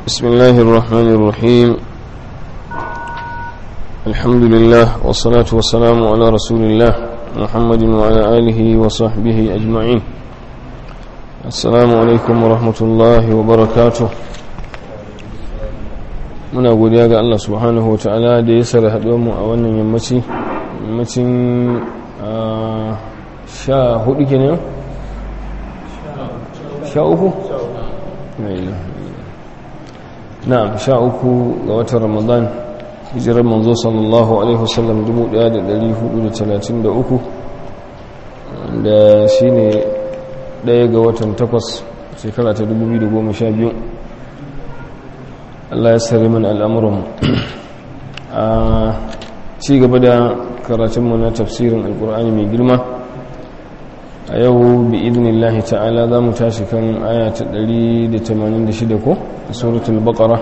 بسم الله الرحمن الرحيم الحمد لله والصلاة والسلام على رسول الله محمد وعلى آله وصحبه أجمعين السلام عليكم ورحمة الله وبركاته muna godiya ga Allah subhanahu wa ta'ala da ya sara mu a wannan yammaci yammacin sha hudu kenan sha uku? na'am sha uku ga watan ramadan hijirar manzo sallallahu alaihi wasallam 1433 da shi ne daya ga watan takwas shekara ta 2012 Allah ya sari mana al'amuran a ci gaba da karatunmu na tafsirin alkur'ani mai girma a yau bi idinillahi ta'ala za mu tashi kan aya ta 186 ko a suratul baqara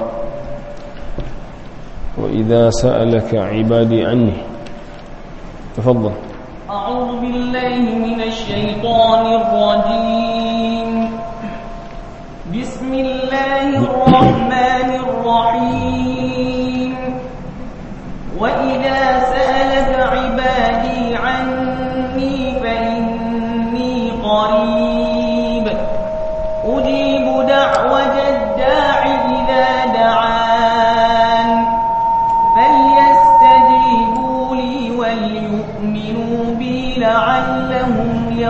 wa idza sa'alaka ibadi anni tafaddal أعوذ بالله من الشيطان الرجيم بسم الله الرحمن الرحيم وإذا سألك عبادي عني فإني قريب أجيب دعوة الداع إذا دعان فليستجيبوا لي وليؤمنوا بي لعلهم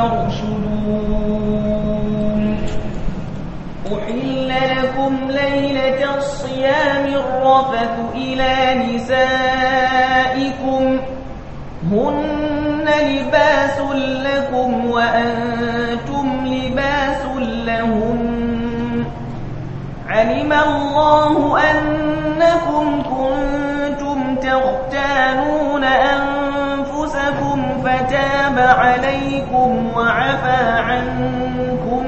يرشدون أحل لكم ليلة الصيام الرفث إلى نسائكم هن لباس لكم وأنتم لباس لهم علم الله أنكم كنتم تختانون أنفسكم فتاب عليكم وعفى عنكم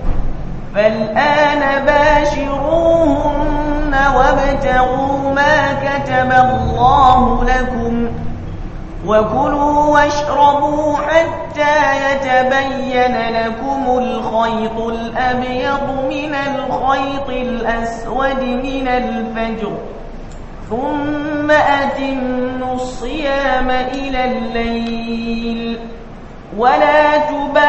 فالآن باشروهن وابتغوا ما كتب الله لكم وكلوا واشربوا حتى يتبين لكم الخيط الأبيض من الخيط الأسود من الفجر ثم أتموا الصيام إلى الليل ولا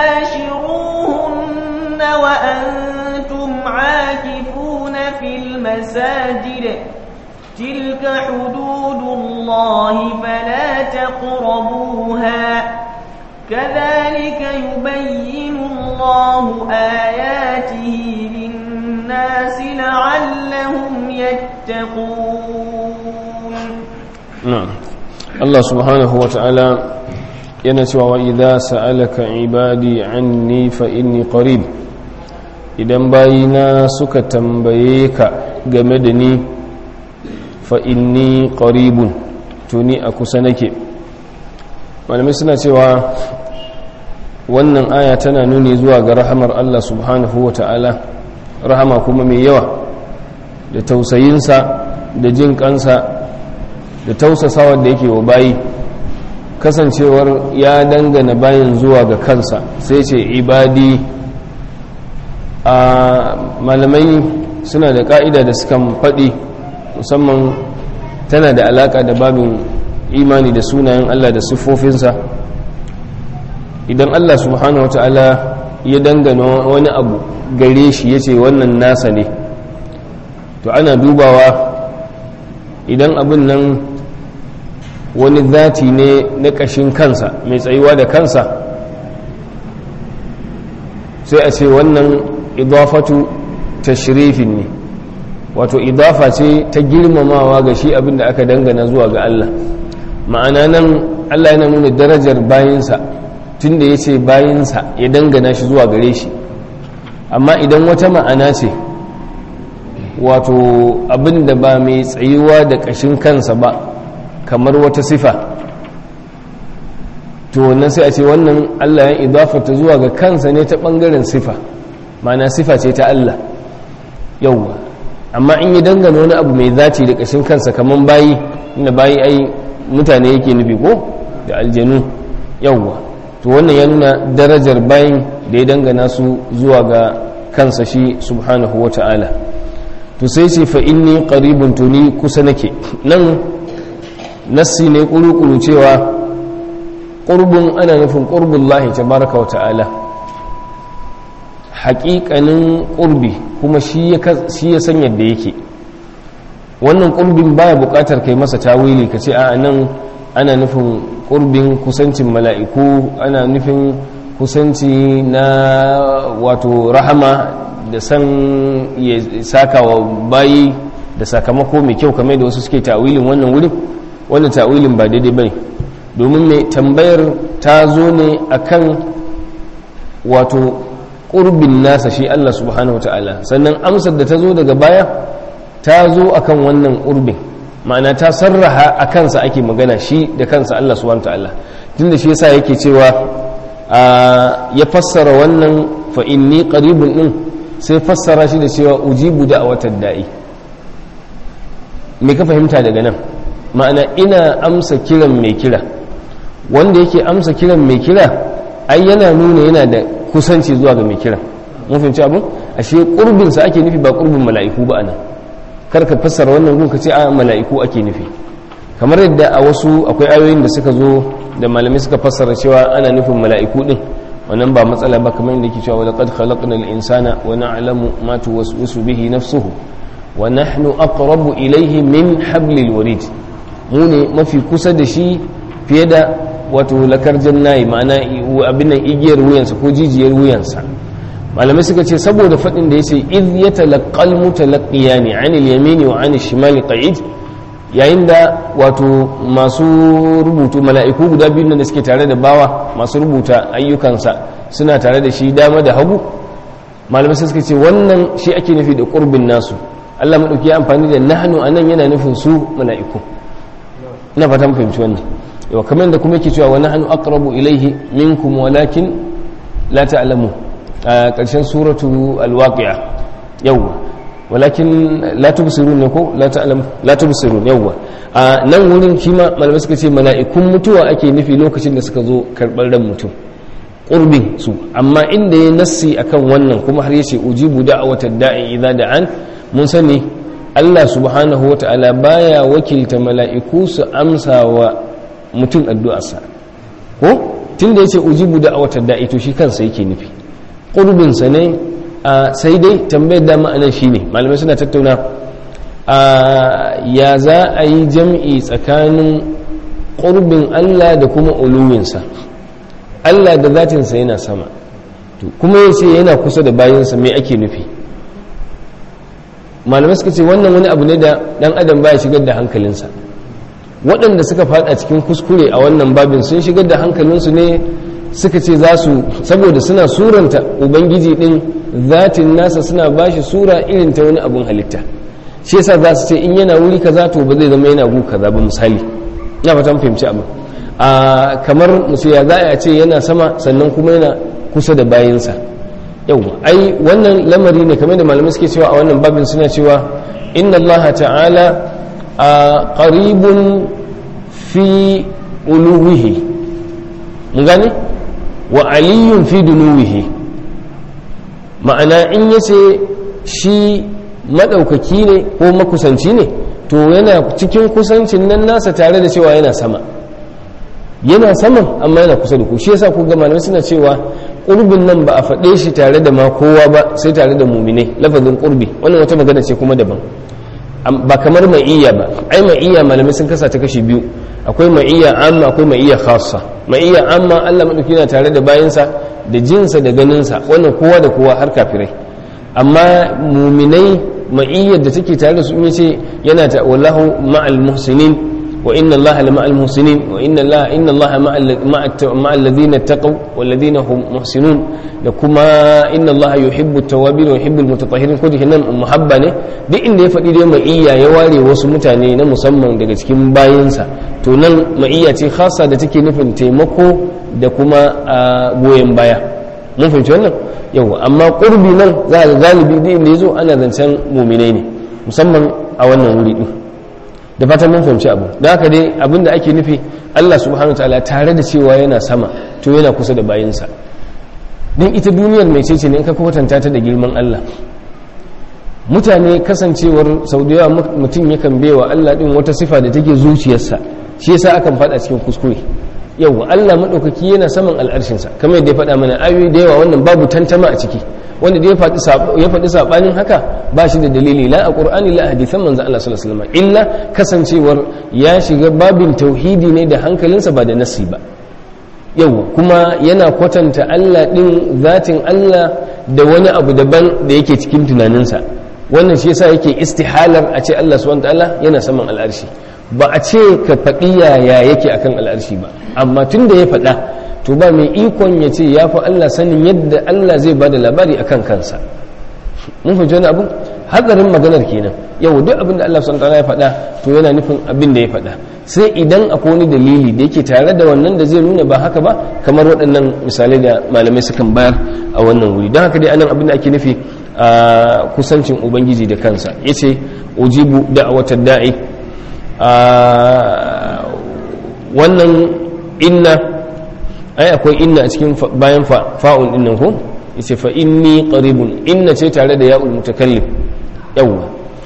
تباشروهن وأنتم عاكفون في المساجد تلك حدود الله فلا تقربوها كذلك يبين الله آياته للناس لعلهم يتقون na'am Allah subhanahu wa ta'ala yana cewa wa idza sa'alaka ibadi anni fa inni qarib idan bayina suka tambaye ka game da ni fa inni qaribun to ni a kusa nake malamai suna cewa wannan aya tana nuni zuwa ga rahamar Allah subhanahu wa ta'ala rahama kuma mai yawa da tausayinsa da jin kansa da tausasawar da yake wa bayi kasancewar ya dangana bayin zuwa ga kansa sai ce ibadi a malamai suna da ka'ida da suka faɗi musamman tana da alaka da babin imani da sunayen Allah da siffofinsa idan Allah subhanahu wa ta'ala ya dangana wani abu gare shi ya ce wannan nasa ne to ana dubawa idan abin nan wani zati ne na ƙashin kansa mai tsayuwa da kansa sai a ce wannan idafatu tashrifin ne wato idafa ce ta girmamawa ga shi abin da aka dangana zuwa ga Allah ma'ana nan Allah yana nuna darajar bayinsa tun da ya ce bayinsa ya dangana shi zuwa gare shi amma idan wata ma'ana ce wato abin da ba mai tsayuwa da ƙashin kansa ba kamar wata sifa to wannan sai a ce wannan Allah ya idafata zuwa ga kansa ne ta ɓangaren sifa ma'ana sifa ce ta Allah yauwa amma in yi dangane wani abu mai zaci da ƙashin kansa kamar bayi inda bayi ai mutane yake nufi ko da aljanu yauwa to wannan ya nuna darajar bayin da ya dangana su zuwa ga kansa shi subhanahu wa ta'ala to sai ce fa inni qaribun to ni kusa nake nan nassi ne kuru cewa qurbun ana nufin qurbullahi tabaraka wa ta'ala haƙiƙanin ƙurbi kuma shi ya san yadda yake wannan ƙurbin baya buƙatar kai masa tawili ka ce a nan ana nufin ƙurbin kusancin mala'iku ana nufin kusanci na wato rahama da san ya saka wa bayi da sakamako mai kyau kamar da wasu suke tawilin wannan wurin wannan tawilin ba daidai bane domin mai tambayar ta zo ne akan wato ƙurbin nasa shi Allah subhanahu wa ta'ala sannan amsar da ta zo daga baya ta zo akan wannan ƙurbin ma'ana ta sarraha a kansa ake magana shi da kansa Allah subhanahu wa ta'ala tun da shi yasa yake cewa ya fassara wannan fa inni qaribun din sai fassara shi da cewa ujibu da a watan da'i me ka fahimta daga nan ma'ana ina amsa kiran mai kira wanda yake amsa kiran mai kira ai yana nuna yana da kusanci zuwa ga mai kira mun fahimci abin ashe kurbin sa ake nufi ba kurbin mala'iku ba anan kar ka fassara wannan gun ka ce a mala'iku ake nufi kamar yadda a wasu akwai ayoyin da suka zo da malamai suka fassara cewa ana nufin mala'iku din wannan ba matsala ba kamar yadda yake cewa laqad khalaqnal insana wa na'lamu ma tuwaswisu bihi nafsuhu wa nahnu aqrabu ilayhi min hablil warid mu ne mafi kusa da shi fiye da wato lakar jannayi ma'ana abin nan igiyar wuyansa ko jijiyar wuyansa malamai suka ce saboda faɗin da ya ce iz ya talaqqal mutalaqiyani anil yamini wa anil shimali qa'id yayin da wato masu rubutu mala'iku guda biyu da suke tare da bawa masu rubuta ayyukansa suna tare da shi dama da hagu malamai suka ce wannan shi ake nufi da qurbin nasu Allah madauki ya amfani da nahnu anan yana nufin su mala'iku ina fatan fahimci wannan yau kamar da kuma yake cewa wani hannu aqrabu ilaihi minkum walakin la ta'lamu a ƙarshen suratu alwaqi'a yawwa walakin la tubsirun ne ko la ta'lamu la tubsirun yawwa a nan wurin kima malamai suka ce mala'ikun mutuwa ake nufi lokacin da suka zo karɓar ran mutum qurbin su amma inda ya nassi akan wannan kuma har yace ujibu da'watad da'i idza da'an mun sani Allah subhanahu wata'ala baya wakilta mala'iku su amsa wa mutum addu'arsa ko tun da ya ce ujibu da a watan da'i to shi kansa yake nufi ƙurbinsa ne a sai dai tambayar da ma'anar shi ne malamai suna tattauna a ya za a yi jam'i tsakanin ƙurbin allah da kuma uluwinsa allah da zatinsa yana sama kuma ya ce yana kusa da bayansa mai ake nufi malamai suka ce wannan wani abu ne da ɗan adam baya shigar da hankalinsa waɗanda suka fada cikin kuskure a wannan babin sun shigar da hankalinsu ne suka ce za su saboda suna suranta ubangiji ɗin zatin nasa suna ba shi sura irin ta wani abun halitta shi yasa za su ce in yana wuri kaza to ba zai zama yana gu kaza ba misali ina fatan fahimci abu a kamar musu ya za a ce yana sama sannan kuma yana kusa da bayansa yau ai wannan lamari ne kamar da malamai suke cewa a wannan babin suna cewa inna allaha ta'ala a ƙaribun fi uluwihi mun gane wa aliyun fi dunuwihi ma'ana in ya ce shi maɗaukaki ne ko makusanci ne to yana cikin kusancin nan nasa tare da cewa yana sama yana saman amma yana kusa da ku shi yasa ku ga malamai suna cewa ƙurbin nan ba a faɗe shi tare da ma kowa ba sai tare da muminai lafazin ƙurbi wannan wata magana ce kuma daban ba kamar ma'iyya ba ai ma'iyya malamai sun kasa ta kashi biyu akwai ma'iyya amma akwai ma'iyya khassa ma'iyya amma Allah madauki yana tare da bayansa da jinsa da ganinsa wannan kowa da kowa har kafirai amma muminai ma'iyyar da take tare da su yace yana ta wallahu ma'al muhsinin wa inna allaha la ma'al muhsinin wa inna allaha inna allaha ma'al ladina taqaw wal ladina hum muhsinun da kuma inna allaha yuhibbu at-tawwabin wa yuhibbu al-mutatahhirin ko nan muhabba ne duk inda ya faɗi dai ma'iyya ya ware wasu mutane na musamman daga cikin bayinsa to nan ma'iyya ce khassa da take nufin taimako da kuma goyon baya mun fahimci wannan yau amma qurbi nan za ga galibi duk inda yazo ana zancen mu'minai ne musamman a wannan wuri din da fatan mun fahimci abu da haka dai abinda ake nufi Allah subhanahu wataala tare da cewa yana sama to yana kusa da bayinsa din ita duniyar mai cece ne in ka kwatanta ta da girman Allah mutane kasancewar sau da yawa mutum yakan baiwa Allah din wata sifa da take zuciyarsa shi yasa akan faɗa cikin kuskure yau Allah maɗaukaki yana saman al'arshinsa kamar yadda ya faɗa mana ayoyi da yawa wannan babu tantama a ciki wanda da ya faɗi saɓanin haka ba shi da dalili la a ƙur'ani la a hadithan manzan Allah sallallahu alaihi wasallam illa kasancewar ya shiga babin tauhidi ne da hankalinsa ba da nasi ba yau kuma yana kwatanta Allah ɗin zatin Allah da wani abu daban da yake cikin tunaninsa wannan shi yasa yake istihalar a ce Allah subhanahu ta'ala yana saman al'arshi ba a ce ka faɗi yaya yake akan al'arshi ba amma tun da ya faɗa to ba mai ikon ya ce ya fi Allah sanin yadda Allah zai ba da labari akan kansa mun fahimci wani abu hatsarin maganar kenan yau duk abin da Allah subhanahu ta'ala ya faɗa to yana nufin abin da ya faɗa sai idan akwai wani dalili da yake tare da wannan da zai nuna ba haka ba kamar waɗannan misalai da malamai sukan bayar a wannan wuri don haka dai anan abin da ake nufi a kusancin ubangiji da kansa ya ce ujibu da'awatar da'i wannan inna ai akwai inna a cikin bayan fa'un dinnan ko ya ce fa inni qaribun inna ce tare da ya'ul mutakallim yawwa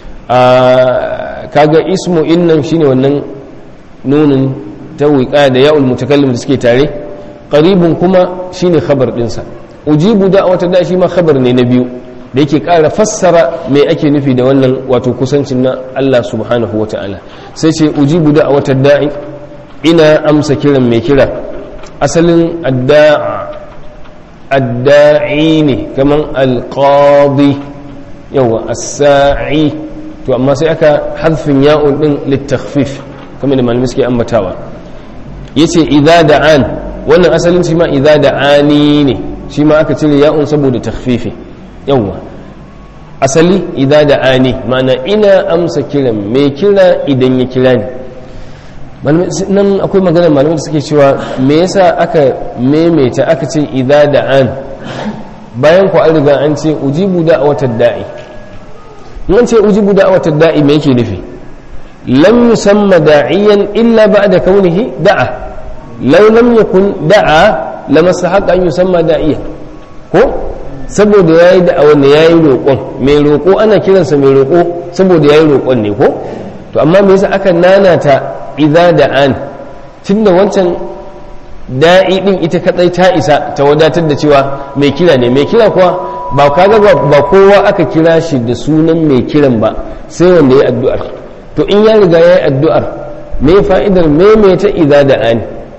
kaga ismu innan shine wannan nunin tawika da ya'ul mutakallim da suke tare qaribun kuma shine khabar dinsa ujibu da'wata da shi ma khabar ne na biyu da yake ƙara fassara mai ake nufi da wannan wato kusancin na Allah subhanahu wa ta'ala sai ce ujibu da'wata da'i ina amsa kiran mai kira asalin adda'i ne kaman alqadi yawa as-sa'i to amma sai aka hadfin ya'un din littakhfif kamar da malamai suke ambatawa yace idza da'an wannan asalin shi ma idza da'ani ne shi ma aka cire ya'un saboda takhfifi yawa asali idza da'ani ma'ana ina amsa kiran mai kira idan ya kira ni nan akwai magana malamai da suke cewa me yasa aka maimaita aka ce idza da'an bayan ku an riga an ce ujibu da'watad da'i nan ce ujibu da'watad da'i me yake nufi lam yusamma da'iyan illa ba'da kaunihi da'a law lam yakun da'a lama sahaqa an yusamma da'iya ko saboda yayi da'a wanda yayi roƙon mai roƙo ana kiransa mai roƙo saboda yayi roƙon ne ko to amma me yasa aka nanata idza da'an tunda wancan da'i din ita kadai ta isa ta wadatar da cewa mai kira ne mai kira kuwa ba kaga ba kowa aka kira shi da sunan mai kiran ba sai wanda ya addu'ar to in ya riga ya yi addu'ar me fa'idar maimaita idza da'an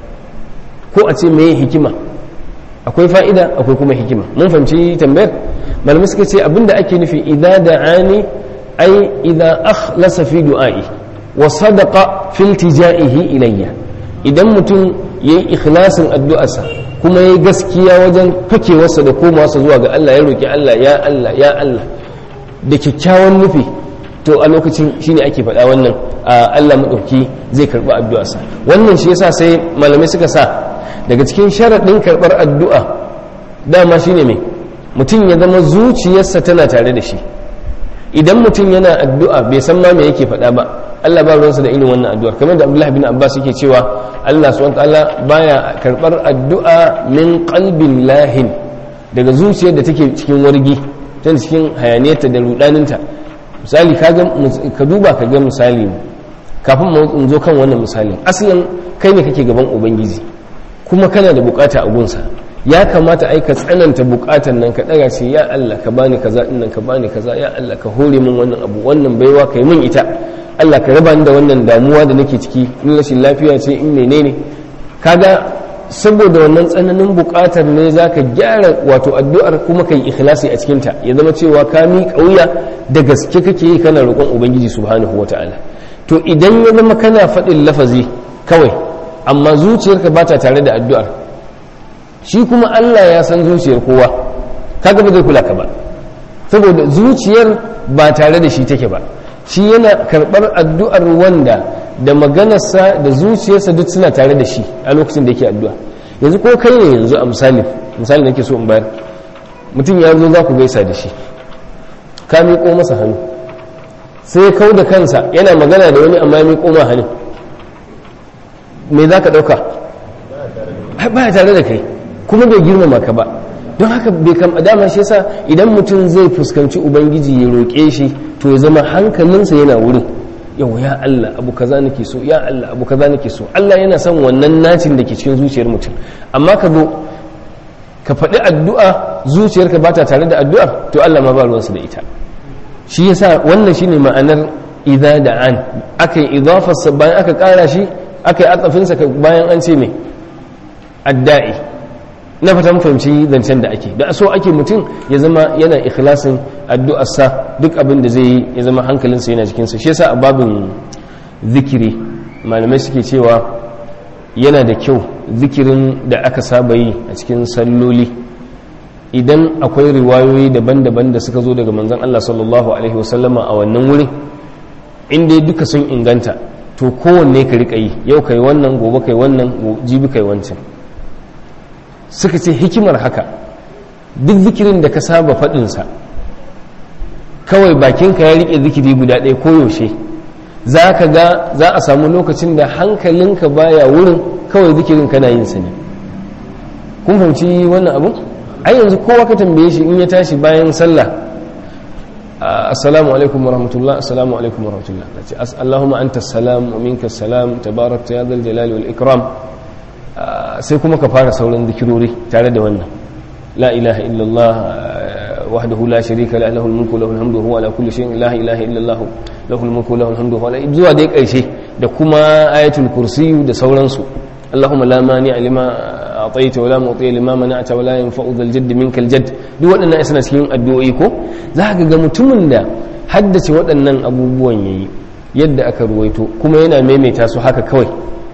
ko a ce me hikima akwai fa'ida akwai kuma hikima mun fahimci tambayar malamai suka ce abinda ake nufi idza da'ani ai idza akhlasa fi du'a'i wa sadaqa fi iltijaihi ilayya idan mutum yayi ikhlasin addu'arsa kuma yayi gaskiya wajen fakewarsa da komawarsa zuwa ga Allah ya roki Allah ya Allah ya Allah da kyakkyawan nufi to a lokacin shine ake faɗa wannan Allah madauki zai karɓi addu'arsa wannan shi yasa sai malamai suka sa daga cikin sharaɗin karɓar addu'a dama shine mai mutum ya zama zuciyarsa tana tare da shi idan mutum yana addu'a bai san ma me yake faɗa ba Allah ba ruwansa da irin wannan addu'ar kamar da Abdullah bin Abbas yake cewa Allah subhanahu ta'ala baya karɓar addu'a min qalbin lahin daga zuciyar da take cikin wargi tana cikin hayaniyarta da rudaninta misali ka duba ka ga misali kafin mu zo kan wannan misalin asalin kai ne kake gaban ubangiji kuma kana da bukata a gunsa ya kamata ai ka tsananta bukatan nan ka daga ce ya Allah ka bani kaza din nan ka bani kaza ya Allah ka hore min wannan abu wannan baiwa kai min ita Allah ka raba ni da wannan damuwa da nake ciki in rashin lafiya ce in menene kaga saboda wannan tsananin bukatar ne zaka gyara wato addu'ar kuma kai ikhlasi a cikin ta ya zama cewa ka mi kauya da gaske kake yi kana roƙon ubangiji subhanahu wataala to idan ya zama kana faɗin lafazi kawai amma zuciyarka ba ta tare da addu'ar shi kuma Allah ya san zuciyar kowa kaga ba zai kula ka ba saboda zuciyar ba tare da shi take ba shi yana karɓar addu'ar wanda da maganarsa da zuciyarsa duk suna tare da shi a lokacin da yake addu'a yanzu ko kai ne yanzu a misali misali nake so in bayar mutum ya zo za ku gaisa da shi ka miƙo masa hannu sai kau da kansa yana magana da wani amma ya miƙo ma hannu me za ka ɗauka ba tare da kai kuma bai girmama ka ba don haka bai kam dama shi yasa idan mutum zai fuskanci ubangiji ya roƙe shi to ya zama hankalinsa yana wurin yau ya Allah abu kaza nake so ya Allah abu kaza nake so Allah yana son wannan nacin da ke cikin zuciyar mutum amma ka zo ka faɗi addu'a zuciyarka ba ta tare da addu'ar to Allah ma ba ruwansa da ita shi yasa wannan shine ma'anar idza da an aka yi idafarsa bayan aka ƙara shi aka yi atsafinsa bayan an ce me adda'i na fatan fahimci zancen da ake da so ake mutum ya zama yana ikhlasin addu'arsa duk abin da zai yi ya zama hankalinsa yana jikinsa shi yasa a babin zikiri malamai suke cewa yana da kyau zikirin da aka saba yi a cikin salloli idan akwai riwayoyi daban-daban da suka zo daga manzon Allah sallallahu alaihi wasallama a wannan wurin inda duka sun inganta to kowanne ka riƙa yi yau kai wannan gobe kai wannan jibi kai wancan suka ce hikimar haka duk zikirin da ka saba faɗinsa kawai bakinka ya riƙe zikiri guda ɗaya koyaushe za ka ga za a samu lokacin da hankalinka baya wurin kawai zikirin kana yin sa ne kun fahimci wannan abu ai yanzu kowa ka tambaye shi in ya tashi bayan sallah assalamu alaikum warahmatullah assalamu alaikum warahmatullah ce allahumma anta salam wa minka salam tabarakta ya zal jalali wal ikram sai kuma ka fara sauran zikirori tare da wannan la ilaha illallah wahdahu la sharika la lahu mulku lahu alhamdu huwa ala kulli shay'in la ilaha illallah lahu mulku lahu alhamdu huwa zuwa dai karshe da kuma ayatul kursi da sauransu allahumma la mani lima ataita wa la mu'ti lima mana'ta wa la yanfa'u dhal jadd minkal jadd duk waɗannan suna cikin addu'o'i ko za ka ga mutumin da haddace waɗannan abubuwan yayi yadda aka ruwaito kuma yana maimaita su haka kawai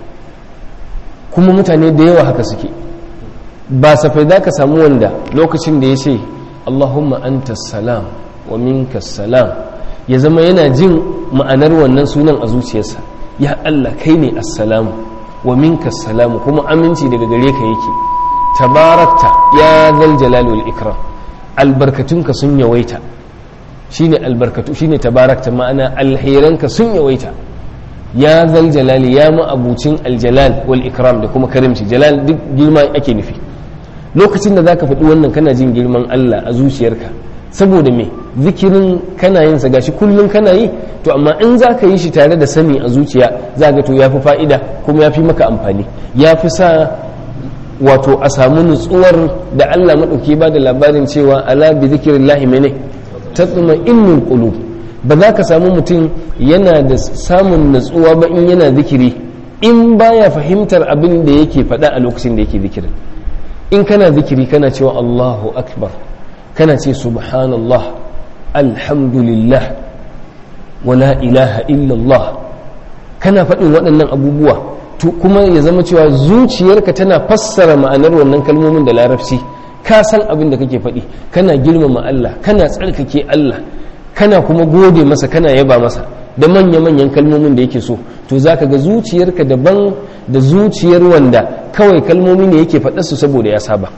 kuma mutane da yawa haka suke ba safai za ka samu wanda lokacin da ya ce allahumma anta salam wa minka salam ya zama yana jin ma'anar wannan sunan a zuciyarsa ya allah kai ne assalamu wa minka salamu kuma aminci daga gare ka yake tabarakta ya zal jalali wal ikram albarkatunka sun yawaita shine albarkatu shine tabarakta ma'ana alheranka sun yawaita ya zal jalali ya ma'abucin aljalal wal ikram da kuma karimci jalal duk girma ake nufi lokacin da zaka faɗi wannan kana jin girman Allah a zuciyarka saboda me zikirin kana yin sa gashi kullum kana yi to amma in zaka yi shi tare da sani a zuciya zaka to yafi fa'ida kuma yafi maka amfani yafi sa wato a samu nutsuwar da Allah madauki ba da labarin cewa ala bi zikrillahi mene tatma innul qulub ba za ka samu mutum yana da samun natsuwa ba in yana zikiri in baya fahimtar abin da yake faɗa a lokacin da yake zikirin in kana zikiri kana cewa Allahu akbar kana ce subhanallah alhamdulillah wala ilaha illallah kana faɗin waɗannan abubuwa kuma ya zama cewa zuciyarka tana fassara ma'anar wannan kalmomin da larabci ka san abin da kake faɗi kana girmama Allah kana tsarkake Allah kana kuma gode masa kana yaba masa da manya-manyan kalmomin da yake so to za ka ga zuciyarka daban da zuciyar wanda kawai kalmomi ne yake su saboda ya saba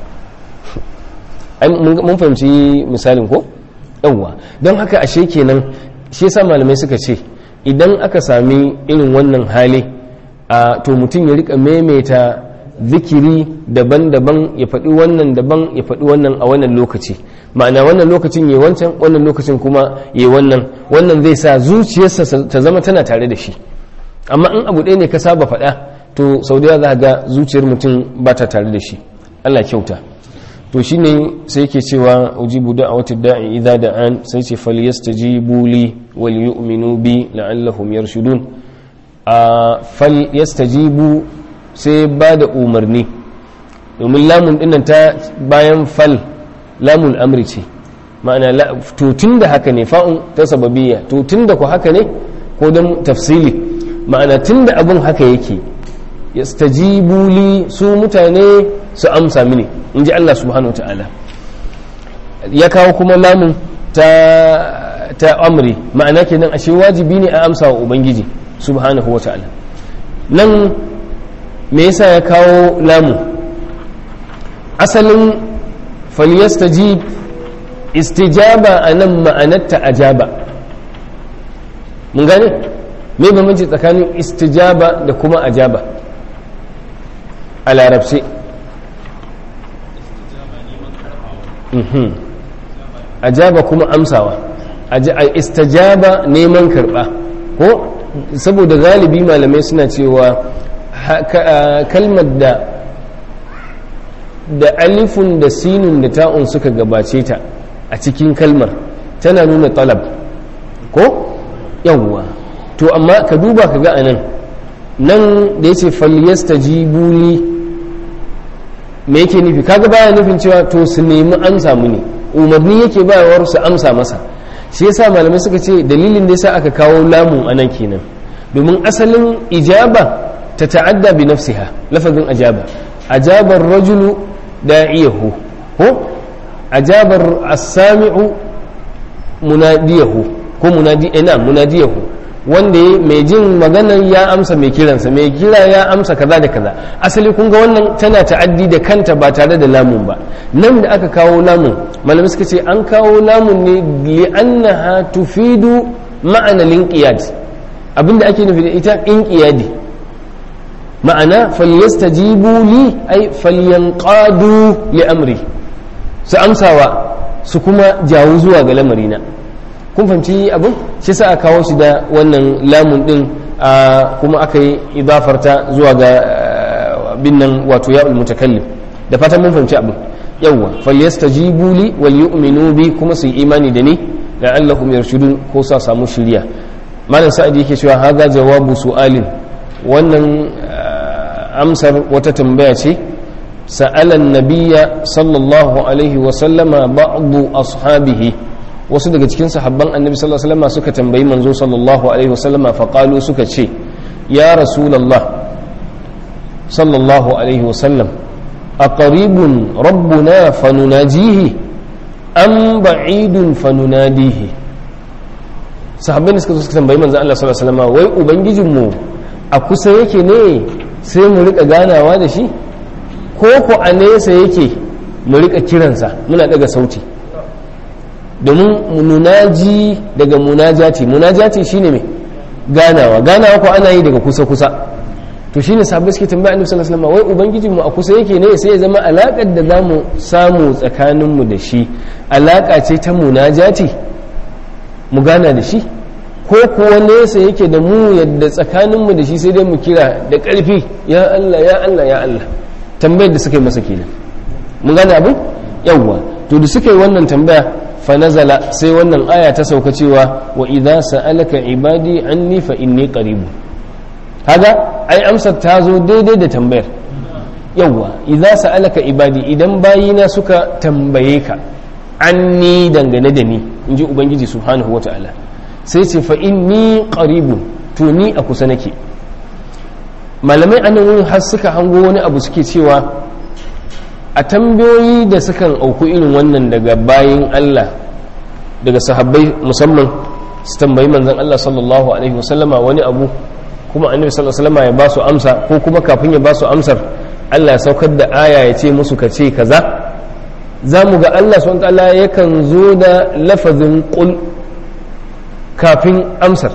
mun fahimci misalin ko yawwa don haka ashe kenan shi yasa malamai suka ce idan aka sami irin wannan hali a to mutum ya rika maimaita zikiri daban-daban ya faɗi wannan daban ya faɗi wannan a wannan lokaci ma'ana wannan lokacin ya wancan wannan lokacin kuma ya wannan wannan zai sa zuciyarsa ta zama tana tare da shi amma in abu ɗaya ne ka saba faɗa to sau da za ga zuciyar mutum ba ta tare da shi allah kyauta to shine sai yake cewa ujibu da'awati da'i idza da'an sai ce falyastajibu li wal yu'minu bi la'allahum yarshudun a falyastajibu sai ba da umarni domin lamun dinnan ta bayan fal lamun amri ce ma'ana to da haka ne fa'un ta sababiyya to da ku haka ne ko don tafsili ma'ana tun da abin haka yake yastajibu li su mutane su amsa mini in ji Allah subhanahu ta'ala ya kawo kuma lamun ta ta amri ma'ana kenan ashe wajibi ne a amsa wa ubangiji subhanahu wa ta'ala nan me yasa ya kawo lamu asalin falyastajib istijaba a nan ma'anarta ajaba mun gane me bambanci tsakanin istijaba da kuma ajaba a larabci Mhm. ajaba kuma amsawa Aja- a istajaba neman karba ko saboda galibi malamai suna cewa ha- ka- a, kalmar da da alifun da sinun da ta'un suka gabace ta a cikin kalmar tana nuna talab ko yawwa to amma ka duba ka ga anan nan da yace falyastajibu li me yake nufi kaga baya nufin cewa to su nemi amsa mu ne umarni yake bayawar su amsa masa shi yasa malamai suka ce dalilin da yasa aka kawo lamun anan kenan domin asalin ijaba ta ta'adda bi nafsiha lafazin ajaba ajabar rajulu da'iyahu ko ajabar as-sami'u munadiyahu ko munadi ina munadiyahu wanda ya mai jin maganar ya amsa mai kiransa mai kira ya amsa kaza da kaza asali kun ga wannan tana ta'addi da kanta ba tare da lamun ba nan da aka kawo lamun malamai suka ce an kawo lamun ne li'annaha tufidu ma'ana linqiyad abinda ake nufi da ita inqiyadi ma'ana falyastajibu li ay falyanqadu li amri su amsawa su kuma jawo zuwa ga lamarina kun fahimci abin shi sa a kawo shi da wannan lamun din a kuma aka yi idafarta zuwa ga bin nan wato ya'ul mutakallim da fatan mun fahimci abin yawwa falyastajibu li wal yu'minu bi kuma su yi imani da ni la'allahum yarshudun ko sa samu shiriya malam sa'id yake cewa haza jawabu su'alin wannan amsar wata tambaya ce سأل النبي صلى الله عليه وسلم بعض أصحابه wasu daga cikin sahabban annabi sallallahu alaihi wasallam suka tambayi manzo sallallahu alaihi wasallam fa qalu suka ce ya rasulullah sallallahu alaihi wasallam aqribun rabbuna fanunajihi am ba'idun fanunadihi sahabban suka suka tambayi manzo Allah sallallahu alaihi wasallam wai ubangijinmu a kusa yake ne sai mu rika ganawa da shi ko ku a nesa yake mu rika kiransa muna daga sauti domin munaji daga munajati munajati shine mai ganawa ganawa ko ana yi daga kusa kusa to shine sahabbai suke tambaya annabi sallallahu alaihi wasallam wai ubangijin mu a kusa yake ne sai ya zama alakar da zamu samu tsakanin mu da shi alaka ce ta munajati mu gana da shi ko kuwa nesa yake da mu yadda tsakanin mu da shi sai dai mu kira da ƙarfi ya Allah ya Allah ya Allah tambayar da suka yi masa kenan mun gane abin yawwa to da suka yi wannan tambaya fa nazala sai wannan aya ta sauka cewa wa idza sa'alaka ibadi anni fa inni qarib kaga ai amsar ta zo daidai da tambayar yawwa idza sa'alaka ibadi idan bayina suka tambaye ka anni dangane da ni inji ubangiji subhanahu wata'ala sai ce fa inni qaribun to ni a kusa nake malamai anan wurin har suka hango wani abu suke cewa a tambayoyi da sukan auku irin wannan daga bayin Allah daga sahabbai musamman su tambayi manzon Allah sallallahu alaihi wasallama wani abu kuma annabi sallallahu alaihi wasallama ya ba su amsa ko kuma kafin ya ba su amsar Allah ya saukar da aya ya ce musu ka ce kaza za mu ga Allah subhanahu ta'ala yakan zo da lafazin qul kafin amsar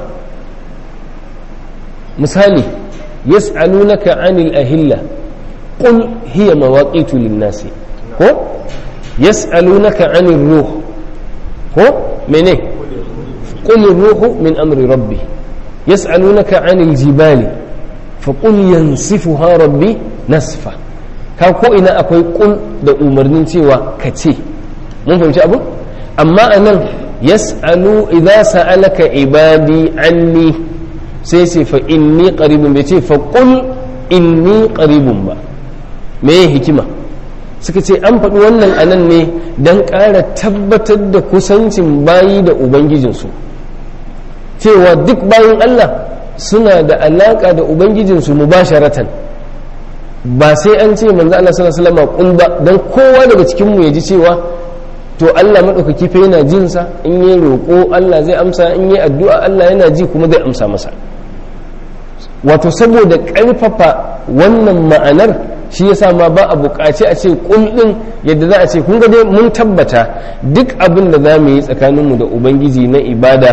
misali يسألونك عن الأهلة قل هي مواقيت للناس هو يسألونك عن الروح هو من إيه قل الروح من أمر ربي يسألونك عن الجبال فقل ينسفها ربي نسفا ka ko ina akwai kul da umarnin cewa ka ce mun fahimci abu amma anan yas'alu idza sa'alaka ibadi anni sai ce fa inni qaribun bai ce fa qul inni qaribun ba me hikima suka ce an faɗi wannan anan ne don ƙara tabbatar da kusancin bayi da ubangijinsu cewa duk bayin Allah suna da alaƙa da ubangijinsu mubasharatan ba sai an ce manzo Allah sallallahu alaihi wasallam qul ba dan kowa daga cikin mu ya ji cewa to Allah madaukaki fa yana jin sa in yi roƙo Allah zai amsa in yi addu'a Allah yana ji kuma zai amsa masa wato saboda ƙarfafa wannan ma'anar shi yasa ma ba a buƙaci a ce ɗin yadda za a ce kun ga dai mun tabbata duk abin da za mu yi tsakaninmu da ubangiji na ibada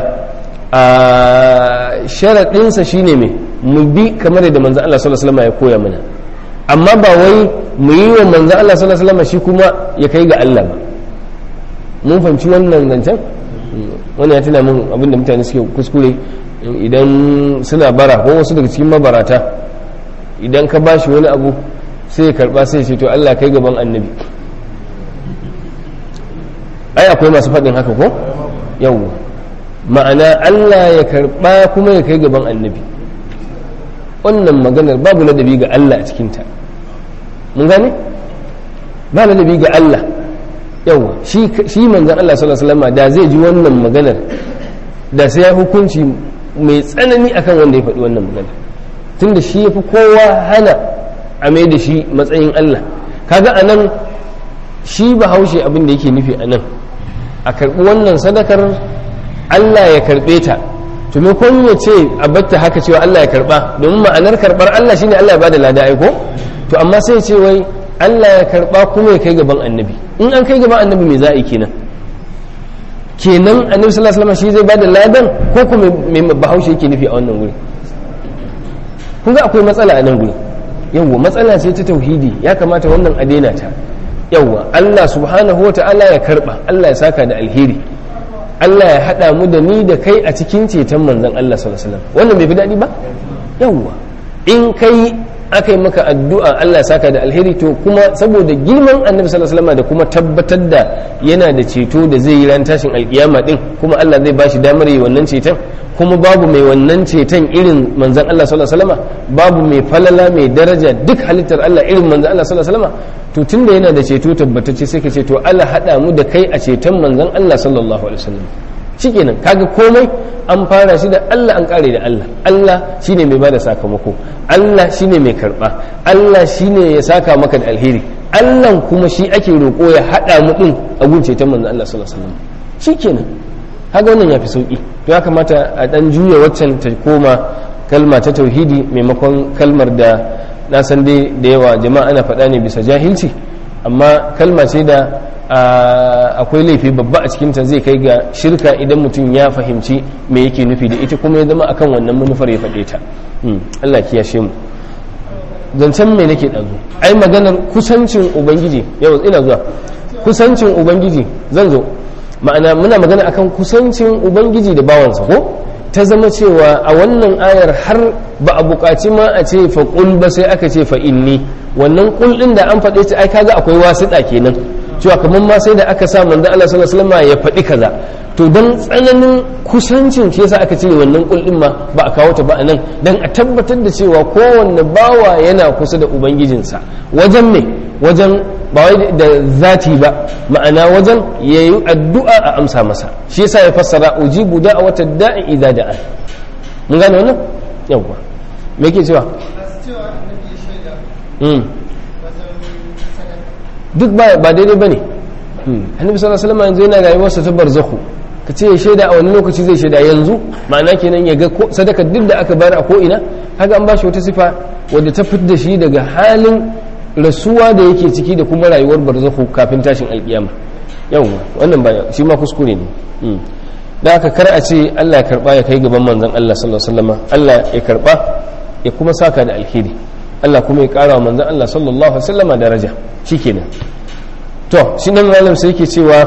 a sharaɗinsa shine mai mu bi kamar yadda manzo Allah sallallahu alaihi wasallam ya koya mana amma ba wai mu yi wa manzo Allah sallallahu alaihi wasallam shi kuma ya kai ga Allah ba mun fahimci wannan zancen wannan ya tuna min abinda mutane suke kuskure idan suna bara ko wasu daga cikin mabarata idan ka bashi wani abu sai ya karba sai ya ce to Allah kai gaban annabi ai akwai masu faɗin haka ko yawwa ma'ana Allah ya karba kuma ya kai gaban annabi wannan maganar babu ladabi ga Allah a cikinta mun gane ba ladabi ga Allah yawa shi manzan Allah sallallahu alaihi wasallam da zai ji wannan maganar da sai ya hukunci mai tsanani akan wanda ya faɗi wannan maganar tunda shi yafi kowa hana a mai da shi matsayin Allah kaga anan shi bahaushe abin da yake nufi anan a karɓi wannan sadakar Allah ya karɓe ta to me kun ya ce a batta haka cewa Allah ya karɓa domin ma'anar karɓar Allah shine Allah ya bada lada aiko to amma sai ce wai Allah ya karɓa kuma ya kai gaban annabi in an kai gaban annabi me za a yi kenan kenan annabi sallallahu alaihi wasallam shi zai bada ladan ko kuma me bahaushe yake nufi a wannan wuri kun ga akwai matsala a nan guri yawwa matsala ce ta tauhidi ya kamata wannan a daina ta yawwa Allah subhanahu wata'ala ya karba Allah ya saka da alheri Allah ya hada mu da ni da kai a cikin ceton manzon Allah sallallahu alaihi wasallam wannan bai fi daɗi ba yawwa in kai aka yi maka addu'a Allah ya saka da alheri to kuma saboda girman annabi sallallahu alaihi wasallam da kuma tabbatar da yana da ceto da zai yi ran tashin alkiyama din kuma Allah zai bashi damar yi wannan ceton kuma babu mai wannan ceton irin manzon Allah sallallahu alaihi wasallam babu mai falala mai daraja duk halittar Allah irin manzon Allah sallallahu alaihi wasallam to tunda yana da ceto tabbatacce sai ka ce to Allah hada mu da kai a ceton manzon Allah sallallahu alaihi wasallam shikenan kaga komai an fara shi da Allah an kare da Allah Allah shine mai bada sakamako Allah shine mai karba Allah shine ya saka maka da alheri Allah kuma shi ake roƙo ya hada mu din a gunce ta manzon Allah sallallahu alaihi wasallam shikenan kaga wannan yafi sauki to ya kamata a dan juya waccan ta koma kalma ta tauhidi maimakon kalmar da na san dai da yawa jama'a ana faɗa ne bisa jahilci amma kalma ce da akwai laifi babba a cikinta zai kai ga shirka idan mutum ya fahimci me yake nufi da ita kuma ya zama akan wannan manufar ya faɗe ta Allah kiyashe mu zancen me nake ɗazu ai maganar kusancin ubangiji yau ina zuwa kusancin ubangiji zan zo ma'ana muna magana akan kusancin ubangiji da bawansa ko ta zama cewa a wannan ayar har ba a buƙaci ma a ce fa ba sai aka ce fa inni wannan kul ɗin da an faɗe ta ai kaga akwai wasiɗa kenan cewa kamar ma sai da aka sa manzo Allah sallallahu alaihi wasallam ya faɗi kaza to dan tsananin kusancin shi yasa aka ce wannan kul din ma ba a kawo ta ba anan dan a tabbatar da cewa kowanne bawa yana kusa da ubangijinsa wajen me wajen ba wai da zati ba ma'ana wajen yayi addu'a a amsa masa shi yasa ya fassara ujibu da'watad da'i idza da'a mun gane wannan yawa me yake cewa duk ba daidai ba ne annabi sallallahu alaihi wasallam yanzu yana rayuwarsa ta barzakhu ka ce ya shaida a wani lokaci zai shaida yanzu ma'ana kenan ya ga sadaka duk da aka bayar a ko ina kaga an bashi wata sifa wadda ta fitar da shi daga halin rasuwa da yake ciki da kuma rayuwar barzakhu kafin tashin alkiyama yawwa wannan ba shi ma kuskure ne da aka kar a ce Allah ya karba ya kai gaban manzon Allah sallallahu alaihi wasallam Allah ya karba ya kuma saka da alheri Allah kuma ya kara wa manzon Allah sallallahu alaihi wasallam daraja shikenan to shi nan malam sai yake cewa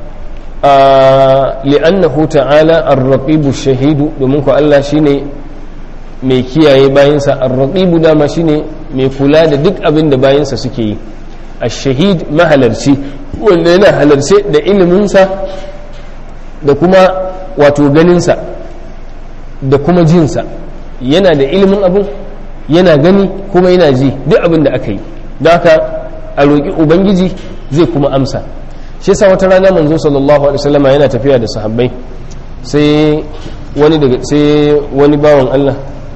li'annahu ta'ala ar-raqibu shahidu domin ko Allah shine mai kiyaye bayinsa ar-raqibu dama shine mai kula da duk abin da bayinsa suke yi ash-shahid mahalarci wanda yana halarce da iliminsa da kuma wato ganinsa da kuma jinsa yana da ilimin abin yana gani kuma yana ji duk abin da aka yi don haka a roƙi ubangiji zai kuma amsa shi yasa wata rana manzo sallallahu alaihi wasallam yana tafiya da sahabbai sai wani daga sai wani bawan Allah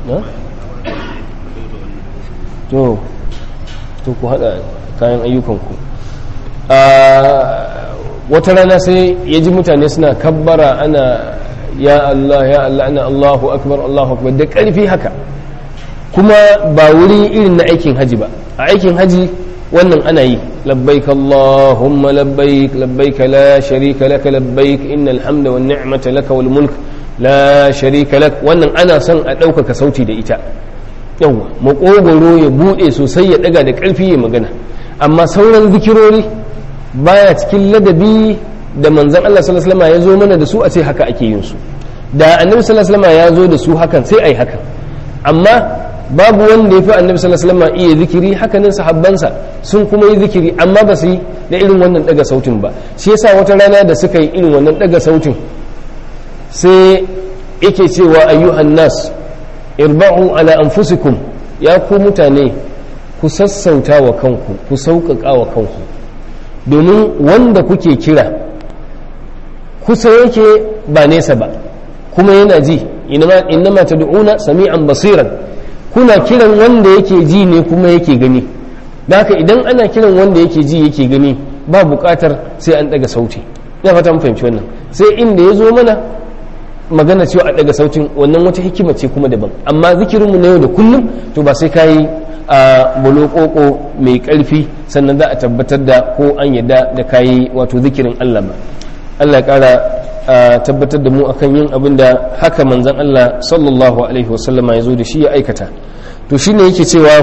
to to ku hada kayan ayyukanku a wata rana sai ya ji mutane suna kabbara ana ya Allah ya Allah ana Allahu akbar Allahu akbar da ƙarfi haka kuma ba wuri irin na aikin haji ba a aikin haji wannan ana yi labbaik Allahumma labbaik labbaik la sharika laka labbaik innal hamda wan ni'mata laka wal mulk la sharika lak wannan ana son a ɗaukaka sauti da ita yawa makogoro ya bude sosai ya daga da ƙarfi ya magana amma sauran zikirori baya cikin ladabi da manzon Allah sallallahu alaihi wasallam ya zo mana da su a ce haka ake yin su da annabi sallallahu alaihi wasallam ya zo da su hakan sai ai hakan amma babu wanda ya fi annabi sallallahu alaihi wasallam iya zikiri hakanan sahabbansa sun kuma yi zikiri amma ba su yi da irin wannan daga sautin ba shi yasa wata rana da suka yi irin wannan daga sautin sai yake cewa ayyuhan nas irba'u ala anfusikum ya ku mutane ku sassauta wa kanku ku sauƙaƙa wa kanku domin wanda kuke kira kusa yake ba nesa ba kuma yana ji innama tad'una sami'an basiran kuna kiran wanda yake ji ne kuma yake gani da haka idan ana kiran wanda yake ji yake gani ba buƙatar sai an daga sauti ina fata mun fahimci wannan sai inda ya zo mana magana cewa a daga sautin wannan wata hikima ce kuma daban amma zikirinmu na yau da kullum to ba sai kayi a bolokoko mai karfi sannan za a tabbatar da ko an yadda da kayi wato zikirin Allah ba Allah ya kara tabbatar da mu akan yin abin da haka manzon Allah sallallahu alaihi wasallama ya zo da shi ya aikata to shine yake cewa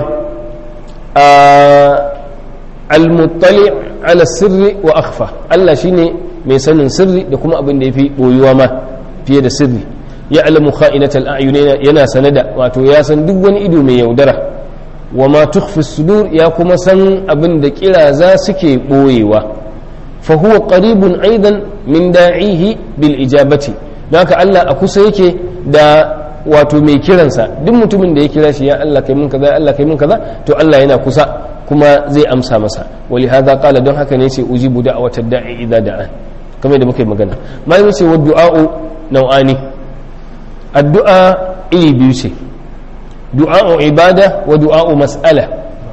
al-muttali ala sirri wa akhfa Allah shine mai sanin sirri da kuma abin da yafi boyuwa ma fiye da sirri ya alamu kha'inatal a'yunina yana sanada wato ya san duk wani ido mai yaudara wa ma tukhfi sudur ya kuma san abin da kiraza suke boyewa fa huwa qaribun aidan min da'ihi bil ijabati haka Allah a kusa yake da wato mai kiransa duk mutumin da ya kira shi ya Allah kai mun kaza Allah kai mun kaza to Allah yana kusa kuma zai amsa masa wali hadha qala don haka ne yace ujibu da'watad da'i idza da'a kamar da muka yi magana malamin ce wa du'a'u nau'ani addu'a iri biyu ce du'a'u ibada wa du'a'u mas'ala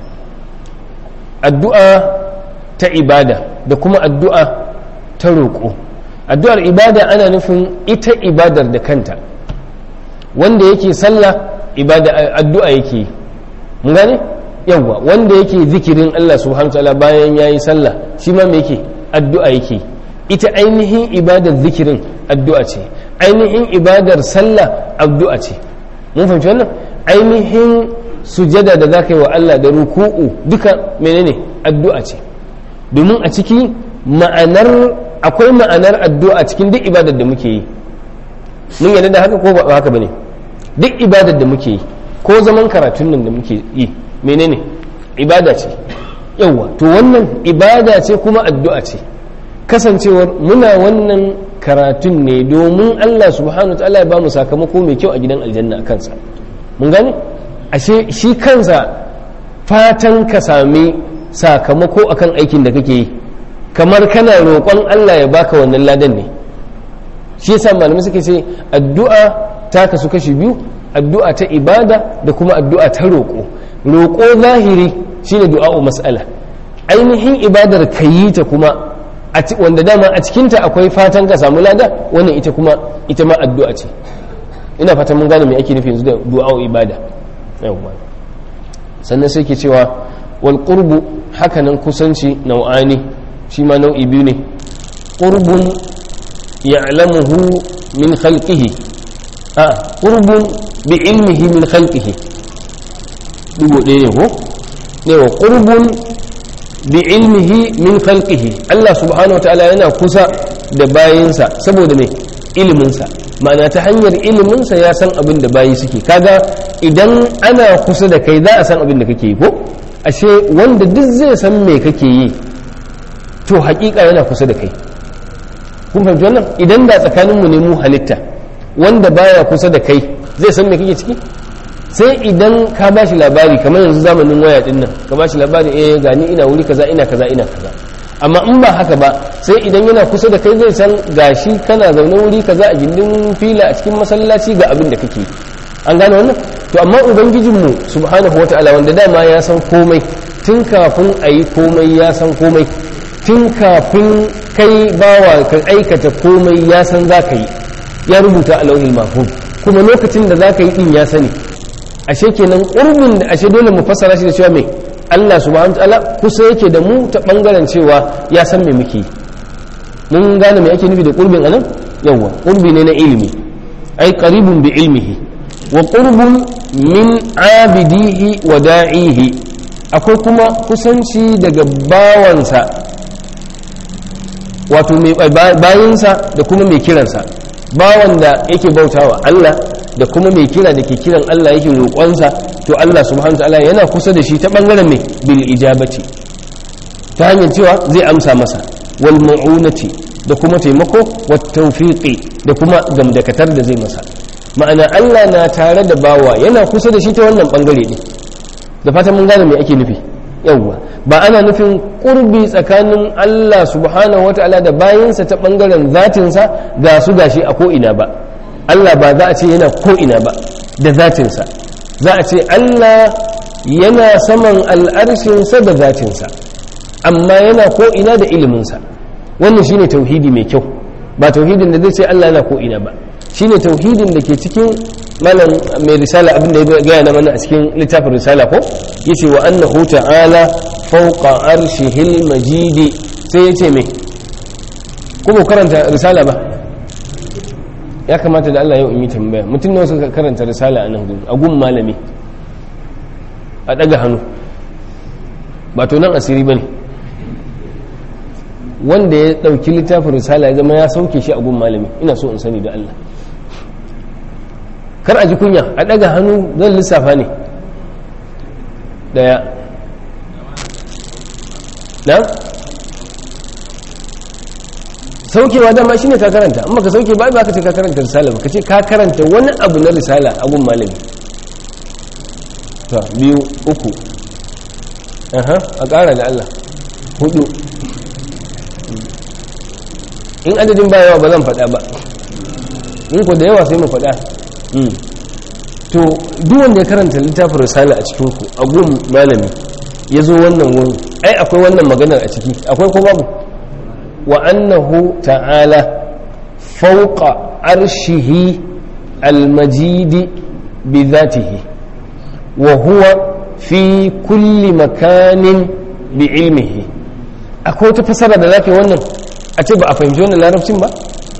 addu'a ta ibada da kuma addu'a ta roƙo addu'ar ibada ana nufin ita ibadar da kanta wanda yake sallah ibada addu'a yake mun gane yawwa wanda yake zikirin Allah subhanahu wa ta'ala bayan yayi sallah shi ma me yake addu'a yake ita ainihin ibadar zikirin addu'a ce ainihin ibadar sallah addu'a ce mun fahimci wannan ainihin sujada da za ka yi wa Allah da ruku'u duka menene addu'a ce domin a ciki ma'anar akwai ma'anar addu'a cikin duk ibadar da muke yi mun yarda da haka ko ba haka bane duk ibadar da muke yi ko zaman karatun nan da muke yi menene ibada ce yawa to wannan ibada ce kuma addu'a ce kasancewar muna wannan karatun ne domin Allah subhanahu wa ta'ala ya ba mu sakamako mai kyau a gidan aljanna a kansa mun gane ashe shi kansa fatan ka sami sakamako akan aikin da kake yi kamar kana roƙon Allah ya baka wannan ladan ne shi yasa malamai suke ce addu'a ta kasu kashi biyu addu'a ta ibada da kuma addu'a ta roƙo roƙo zahiri shine du'a'u mas'ala ainihin ibadar ka yi ta kuma wanda dama a cikinta akwai fatan ka samu lada wannan ita kuma ita ma addu'a ce ina fatan mun gane me ake nufi yanzu da du'a'u ibada yawwa sannan sai ke cewa wal qurbu hakanan kusanci nau'ani shi ma nau'i biyu ne qurbun ya'lamuhu min khalqihi a qurbun bi ilmihi min khalqihi dugo ɗaya ne ko ne wa qurbun bi ilmihi min khalqihi Allah subhanahu wataala yana kusa da bayinsa saboda me iliminsa ma'ana ta hanyar iliminsa ya san abin da bayi suke kaga idan ana kusa da kai za a san abin da kake yi ko ashe wanda duk zai san me kake yi to hakika yana kusa da kai kun fahimci wannan idan da tsakaninmu ne mu halitta wanda baya kusa da kai zai san me kake ciki sai idan ka ba shi labari kamar yanzu zamanin waya din nan ka ba shi labari eh gani ina wuri kaza ina kaza ina kaza amma in ba haka ba sai idan yana kusa da kai zai san gashi kana zaune wuri kaza a gindin fila a cikin masallaci ga abin da kake an gane wannan to amma ubangijinmu subhanahu wataala wanda dama ya san komai tun kafin a yi komai ya san komai tun kafin kai bawa ka aikata komai ya san za ka yi ya rubuta a lauhin mahfuz kuma lokacin da za ka yi din ya sani ashe kenan ƙurbin da ashe dole mu fassara shi da cewa mai Allah subhanahu ta'ala kusa yake da mu ta bangaren cewa ya san me muke mun gane me ake nufi da ƙurbin anan yawa ƙurbi ne na ilimi ai qaribun bi ilmihi wa qurbun min abidihi wa da'ihi akwai kuma kusanci daga bawansa wato mai bayinsa da kuma mai kiransa bawan da yake bautawa Allah da kuma mai kira da ke kiran Allah yake roƙonsa to Allah subhanahu ta'ala yana kusa da shi ta bangaren mai bil ijabati ta hanyar cewa zai amsa masa wal ma'unati da kuma taimako wat tawfiqi da kuma gamdakatar da zai masa ma'ana Allah na tare da bawa yana kusa da shi ta wannan bangare ne da fatan mun gane me ake nufi yawwa ba ana nufin kurbi tsakanin Allah subhanahu wata'ala da bayinsa ta bangaren zatinsa ga su gashi a ko'ina ba Allah ba za a ce yana ko'ina ba da zatinsa za a ce Allah yana saman al'arshinsa da zatinsa amma yana ko'ina da iliminsa wannan shine tauhidi mai kyau ba tauhidin da zai ce Allah yana ko'ina ba shine tauhidin da ke cikin malam mai risala abin da ya gaya na mana a cikin littafin risala ko yace wa annahu ta'ala fawqa arshihil majidi sai yace me kuma karanta risala ba ya kamata da Allah yau in yi tambaya mutum nawa suka karanta risala a nan gudu a gun malami a daga hannu ba to nan asiri bane wanda ya dauki littafin risala ya zama ya sauke shi a gun malami ina so in sani da Allah kar a ji kunya a daga hannu zan lissafa ne daya na saukewa dama shi ne ka karanta amma ka sauke ba ba ka ce ka karanta risala ba ka ce ka karanta wani abu na risala a gun malami ta biyu uku aha a ƙara da Allah hudu in adadin ba yawa ba zan faɗa ba in ku da yawa sai mu faɗa to duk wanda ya karanta littafin risala a cikin ku a gun malami ya zo wannan wurin ai akwai wannan maganar a ciki akwai ko babu wa annahu ta'ala fawqa arshihi almajidi bi dhatihi wa huwa fi kulli makanin bi ilmihi akwai wata fasara da zaka wannan a ce ba a fahimci wannan larabcin ba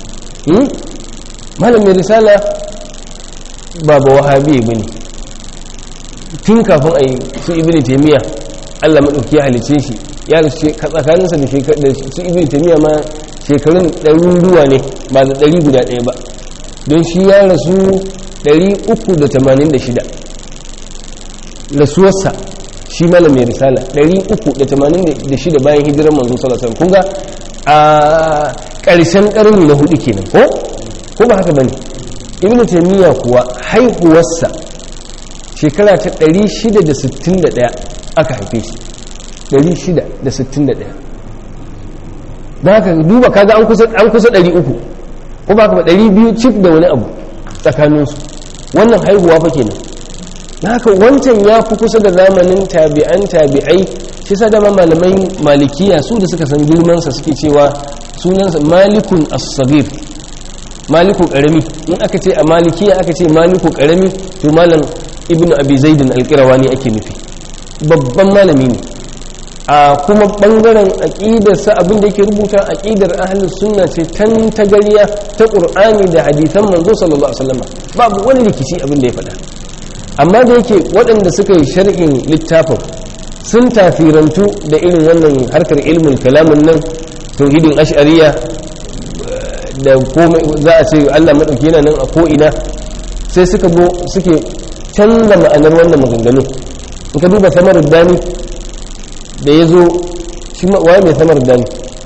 malamin risala ba ba wahabi ba ne tun kafin a yi su ibini taimiyya allah maɗauki ya halice shi ya rasu tsakaninsa da su ibini taimiyya ma shekarun ɗaruruwa ne ba da ɗari guda ɗaya ba don shi ya rasu 386 rasuwarsa shi malam mai risala 386 bayan hijirar manzo sallallahu alaihi kun ga a ƙarshen ƙarni na hudu kenan ko ko ba haka bane ibnu taymiya kuwa haihuwarsa shekara ta 661 aka haife shi 661 da haka duba kaga an kusa an kusa 300 ko ba haka ba 200 cif da wani abu tsakaninsu wannan haihuwa fa kenan da haka wancan ya fi kusa da zamanin tabi'an tabi'ai shi sa dama malamai malikiya su da suka san girmansa suke cewa sunansa malikun as-sagir maliku karami in aka ce a malikiya aka ce maliku karami to malam ibnu abi zaidin alqirawani ake nufi babban malami ne a kuma bangaren aqidarsa abin da yake rubuta aqidar ahlus sunna ce tan tagariya ta qur'ani da hadisan manzo sallallahu alaihi wasallam babu wani rikici abin da ya faɗa amma da yake waɗanda suka yi sharhin littafin sun tafirantu da irin wannan harkar ilmin kalamin nan tauhidin ash'ariya da komai za a ce Allah maɗauki yana nan a ko'ina sai suka zo suke canza ma'anar wannan maganganu in ka duba samar dani da ya zo shi waye mai samar dani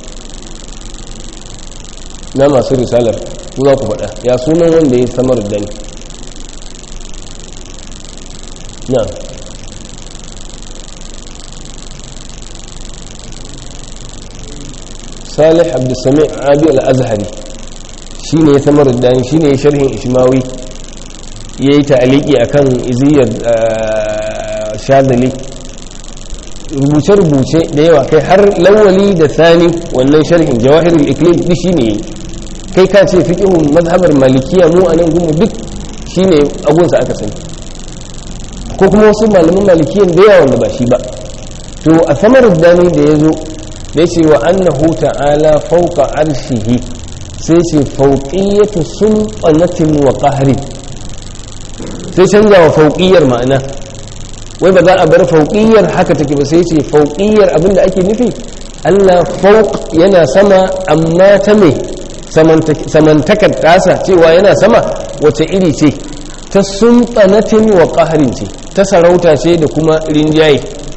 na masu risalar ku za ku faɗa ya sunan wanda ya samar dani na salih abdulsami abi al-azhari shi ne ya samar da shi ne sharhin ishmawi ya yi ta'aliki a kan iziyar shadali rubuce-rubuce da yawa kai har lawali da sani wannan sharhin jawahirul iklim duk shi ne kai ka ce fiƙihun mazhabar malikiya mu a nan gumu duk shi ne agunsa aka sani ko kuma wasu malaman malikiyan da yawa wanda ba shi ba to a samar dani da ya zo da ya ce wa annahu ta'ala fauka arshihi sai ce fauƙiyyatu sulɓanatin wa ƙahari sai canza wa fauƙiyyar ma'ana wai ba za a bar fauƙiyyar haka take ba sai ce fauƙiyyar abinda ake nufi Allah fauq yana sama amma ta me samantakar tasa cewa yana sama wace iri ce ta sultanatin wa qaharin ce ta sarauta ce da kuma rinjaye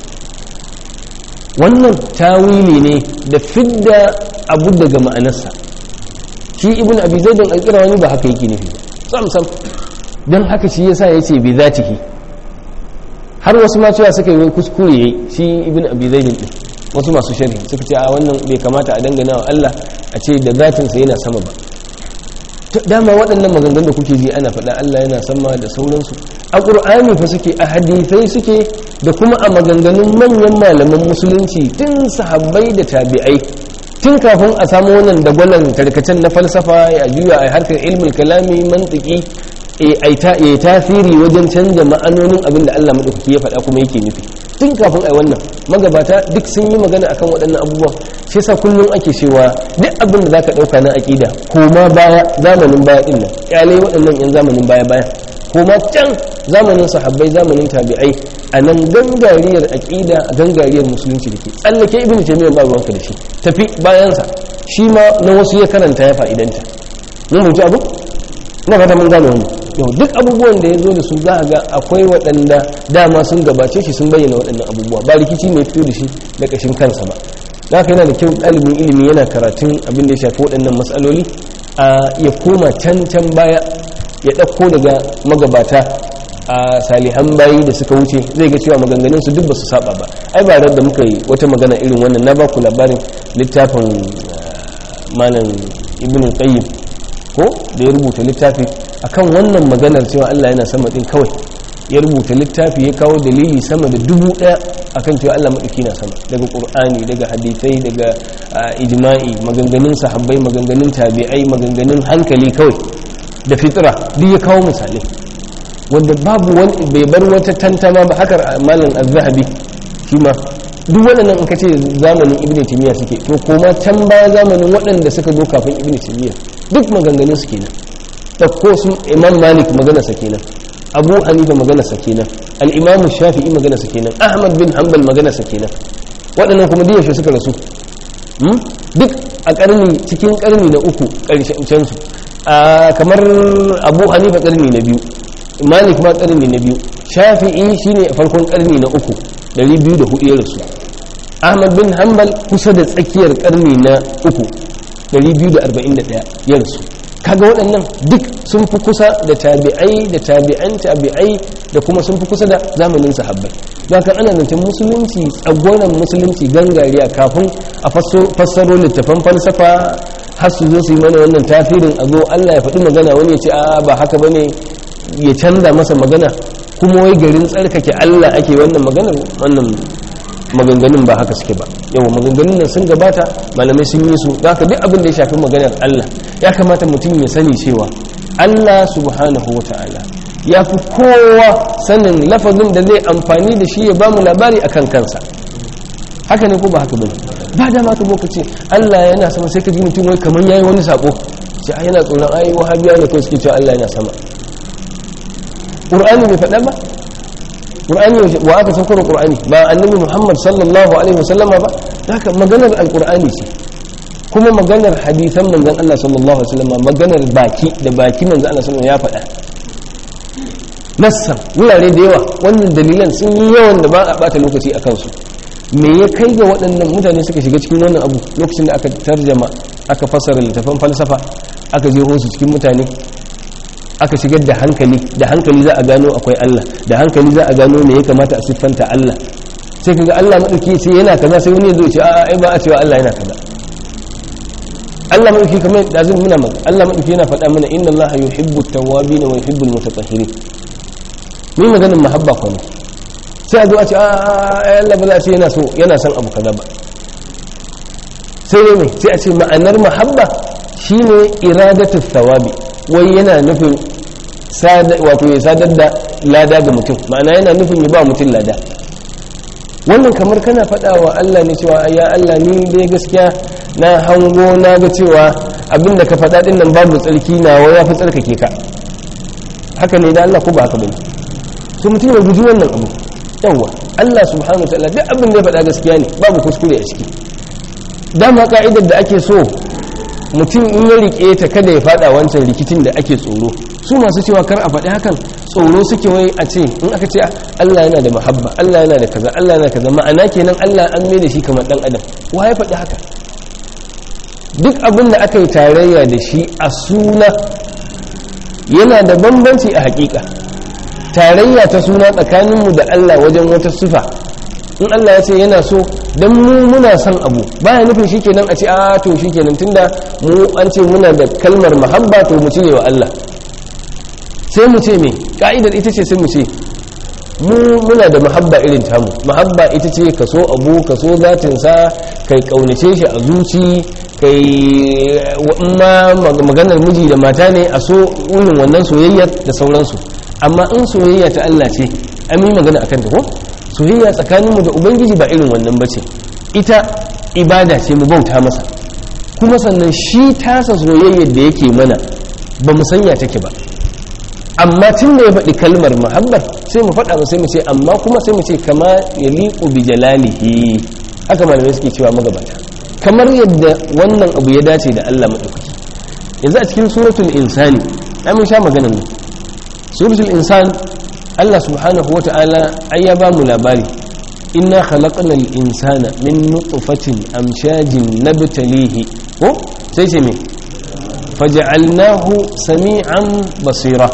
wannan tawili ne da fidda abu daga ma'anarsa shi ibn abi zaidin alƙirawani ba haka yake nufi sam sam don haka shi yasa ya ce bi zatihi har wasu ma cewa suka yi kuskure yayi shi ibn abi zaidin din wasu masu sharhi suka ce a wannan bai kamata a dangana wa Allah a ce da zatinsa yana sama ba dama waɗannan maganganun da kuke ji ana faɗa Allah yana sama da sauransu a ƙur'ani fa suke a hadithai suke da kuma a maganganun manyan malaman musulunci tun sahabbai da tabi'ai tun kafin a samu wannan dagwalon tarkacen na falsafa ya juya a harkar ilmin kalami mantiki ya tasiri wajen canza ma'anonin abin da Allah maɗaukaki ya faɗa kuma yake nufi tun kafin a wannan magabata duk sun yi magana akan waɗannan abubuwan shi yasa kullum ake cewa duk abin da zaka ɗauka na aƙida koma baya zamanin baya ɗin nan ƙyalai waɗannan yan zamanin baya baya koma can zamanin sahabbai zamanin tabi'ai a nan gangariyar aƙida a gangariyar musulunci da ke tsallake ibnu taymiyyah ba ruwanka da shi tafi bayansa shi ma na wasu ya karanta ya fa'idanta mun mutu abu na fata mun gane wani yau duk abubuwan da ya zo da su za a ga akwai waɗanda dama sun gabace shi sun bayyana waɗannan abubuwa ba rikici mai fito da shi da ƙashin kansa ba za ka yana da kyau ɗalibin ilimi yana karatun abin da ya shafi waɗannan matsaloli a ya koma can can baya ya ɗauko daga magabata a salihan bayi da suka wuce zai ga cewa maganganun su duk ba su saba ba ai ba da muka yi wata magana irin wannan na ba ku labarin littafin malam ibn qayyim ko da ya rubuta littafi akan wannan maganar cewa Allah yana sama din kawai ya rubuta littafi ya kawo dalili sama da dubu daya akan cewa Allah madauki na sama daga qur'ani daga hadisai daga ijma'i maganganun sahabbai maganganun tabi'ai maganganun hankali kawai da fitra duk ya kawo misalai wanda babu wani bai bar wata tantama ba haka malam az-zahabi shi ma duk waɗannan in ka ce zamanin ibn timiya suke to koma can baya zamanin waɗanda suka zo kafin ibn timiya duk maganganun su kenan ɗauko su imam malik magana sa kenan abu hanifa magana sa kenan al-imam shafi'i magana sa kenan ahmad bin hanbal magana sa kenan waɗannan kuma duk suka rasu duk a ƙarni cikin ƙarni na uku ƙarshen su kamar abu hanifa ƙarni na biyu malik ma ƙarni na biyu shafi'i shine farkon ƙarni na uku 204 ya rasu ahmad bin hanbal kusa da tsakiyar karni na uku 241 ya rasu kaga waɗannan duk sun fi kusa da tabi'ai da tabi'an tabi'ai da kuma sun fi kusa da zamanin sahabbai don haka ana zancen musulunci tsagoran musulunci gangariya kafin a fassaro littafan falsafa har su zo su yi mana wannan tafirin a zo allah ya faɗi magana wani ya ce a ba haka bane ya canza masa magana kuma wai garin tsarkake Allah ake wannan maganar wannan maganganun ba haka suke ba yawa maganganun nan sun gabata malamai sun yi su haka duk abin da ya shafi maganar Allah ya kamata mutum ya sani cewa Allah subhanahu wa ta'ala ya fi kowa sanin lafazin da zai amfani da shi ya ba mu labari akan kansa haka ne ko ba haka bane ba da ma ka boka ce Allah yana sama sai ka ji mutum wai kamar yayi wani sako sai yana tsoron ai wahabiya ne ko suke cewa Allah yana sama ƙur'ani bai faɗa ba ƙur'ani wa aka saukar ƙur'ani ba annabi muhammad sallallahu alaihi wasallama ba haka maganar alƙur'ani ce kuma maganar hadithan manzan allah sallallahu alaihi wasallama maganar baki da baki manzan allah sallallahu ya faɗa nassan wurare da yawa wannan dalilan sun yi yawan da ba a ɓata lokaci a kansu me ya kai ga waɗannan mutane suka shiga cikin wannan abu lokacin da aka tarjama aka fassara littafan falsafa aka je su cikin mutane aka shigar da hankali da hankali za a gano akwai Allah da hankali za a gano me ya kamata a siffanta Allah sai kaga Allah madauki ce yana kaza sai wani ya zo ce a'a ai ba a cewa Allah yana kaza Allah madauki kamar da zan muna maka Allah madauki yana faɗa mana inna Allah yuhibbu at-tawwabin wa yuhibbu al-mutatahhirin ni maganin mahabba ko ne sai a zo a ce a'a Allah ba za a ce yana so yana son abu kaza ba sai ne me sai a ce ma'anar mahabba shine iradatu thawabi wai yana nufin wato ya sadar da lada ga mutum ma'ana yana nufin ya ba mutum lada wannan kamar kana faɗa wa Allah ne cewa ya Allah ni dai gaskiya na hango na ga cewa abinda ka faɗa ɗin nan babu tsarki na wa ya fi tsarkake ka haka ne da Allah ko ba haka bane so mutum ya guji wannan abu yawwa Allah subhanahu wa ta'ala duk abin da ya faɗa gaskiya ne babu kuskure a ciki dama ka'idar da ake so mutum in ya rike ta kada ya fada wancan rikicin da ake tsoro su masu cewa kar a faɗi hakan tsoro suke wai a ce in aka ce Allah yana da mahabba Allah yana da kaza Allah yana kaza ma'ana kenan Allah an mai da shi kamar dan adam wa ya faɗi haka duk abin da aka yi tarayya da shi a suna yana da bambanci a hakika tarayya ta suna tsakaninmu da Allah wajen wata sifa in Allah ya ce yana so dan mu muna son abu baya nufin shikenan a ce a to shikenan tunda mu an ce muna da kalmar mahabba to mu cire wa Allah sai mu ce me ka'idar ita ce sai mu ce mu muna da mahabba irin tamu mahabba ita ce ka so abu ka so zatinsa kai kaunace shi a zuci kai ma maganar miji da mata ne a so irin wannan soyayyar da sauransu amma in soyayya ta Allah ce an yi magana akan ta ko soyayya tsakaninmu da ubangiji ba irin wannan bace ita ibada ce mu bauta masa kuma sannan shi tasa soyayyar da yake mana ba mu sanya take ba amma tun da ya faɗi kalmar muhabbar sai mu faɗa sai mu ce amma kuma sai mu ce kama ya liƙo bi jalalihi haka malamai suke cewa magabata kamar yadda wannan abu ya dace da Allah maɗaukaki yanzu a cikin suratul insani ai mun sha maganar nan suratul insan Allah subhanahu wa ta'ala ai ya ba mu labari inna khalaqnal insana min nutfatin amshajin nabtalihi ko sai ce me faj'alnahu sami'an basira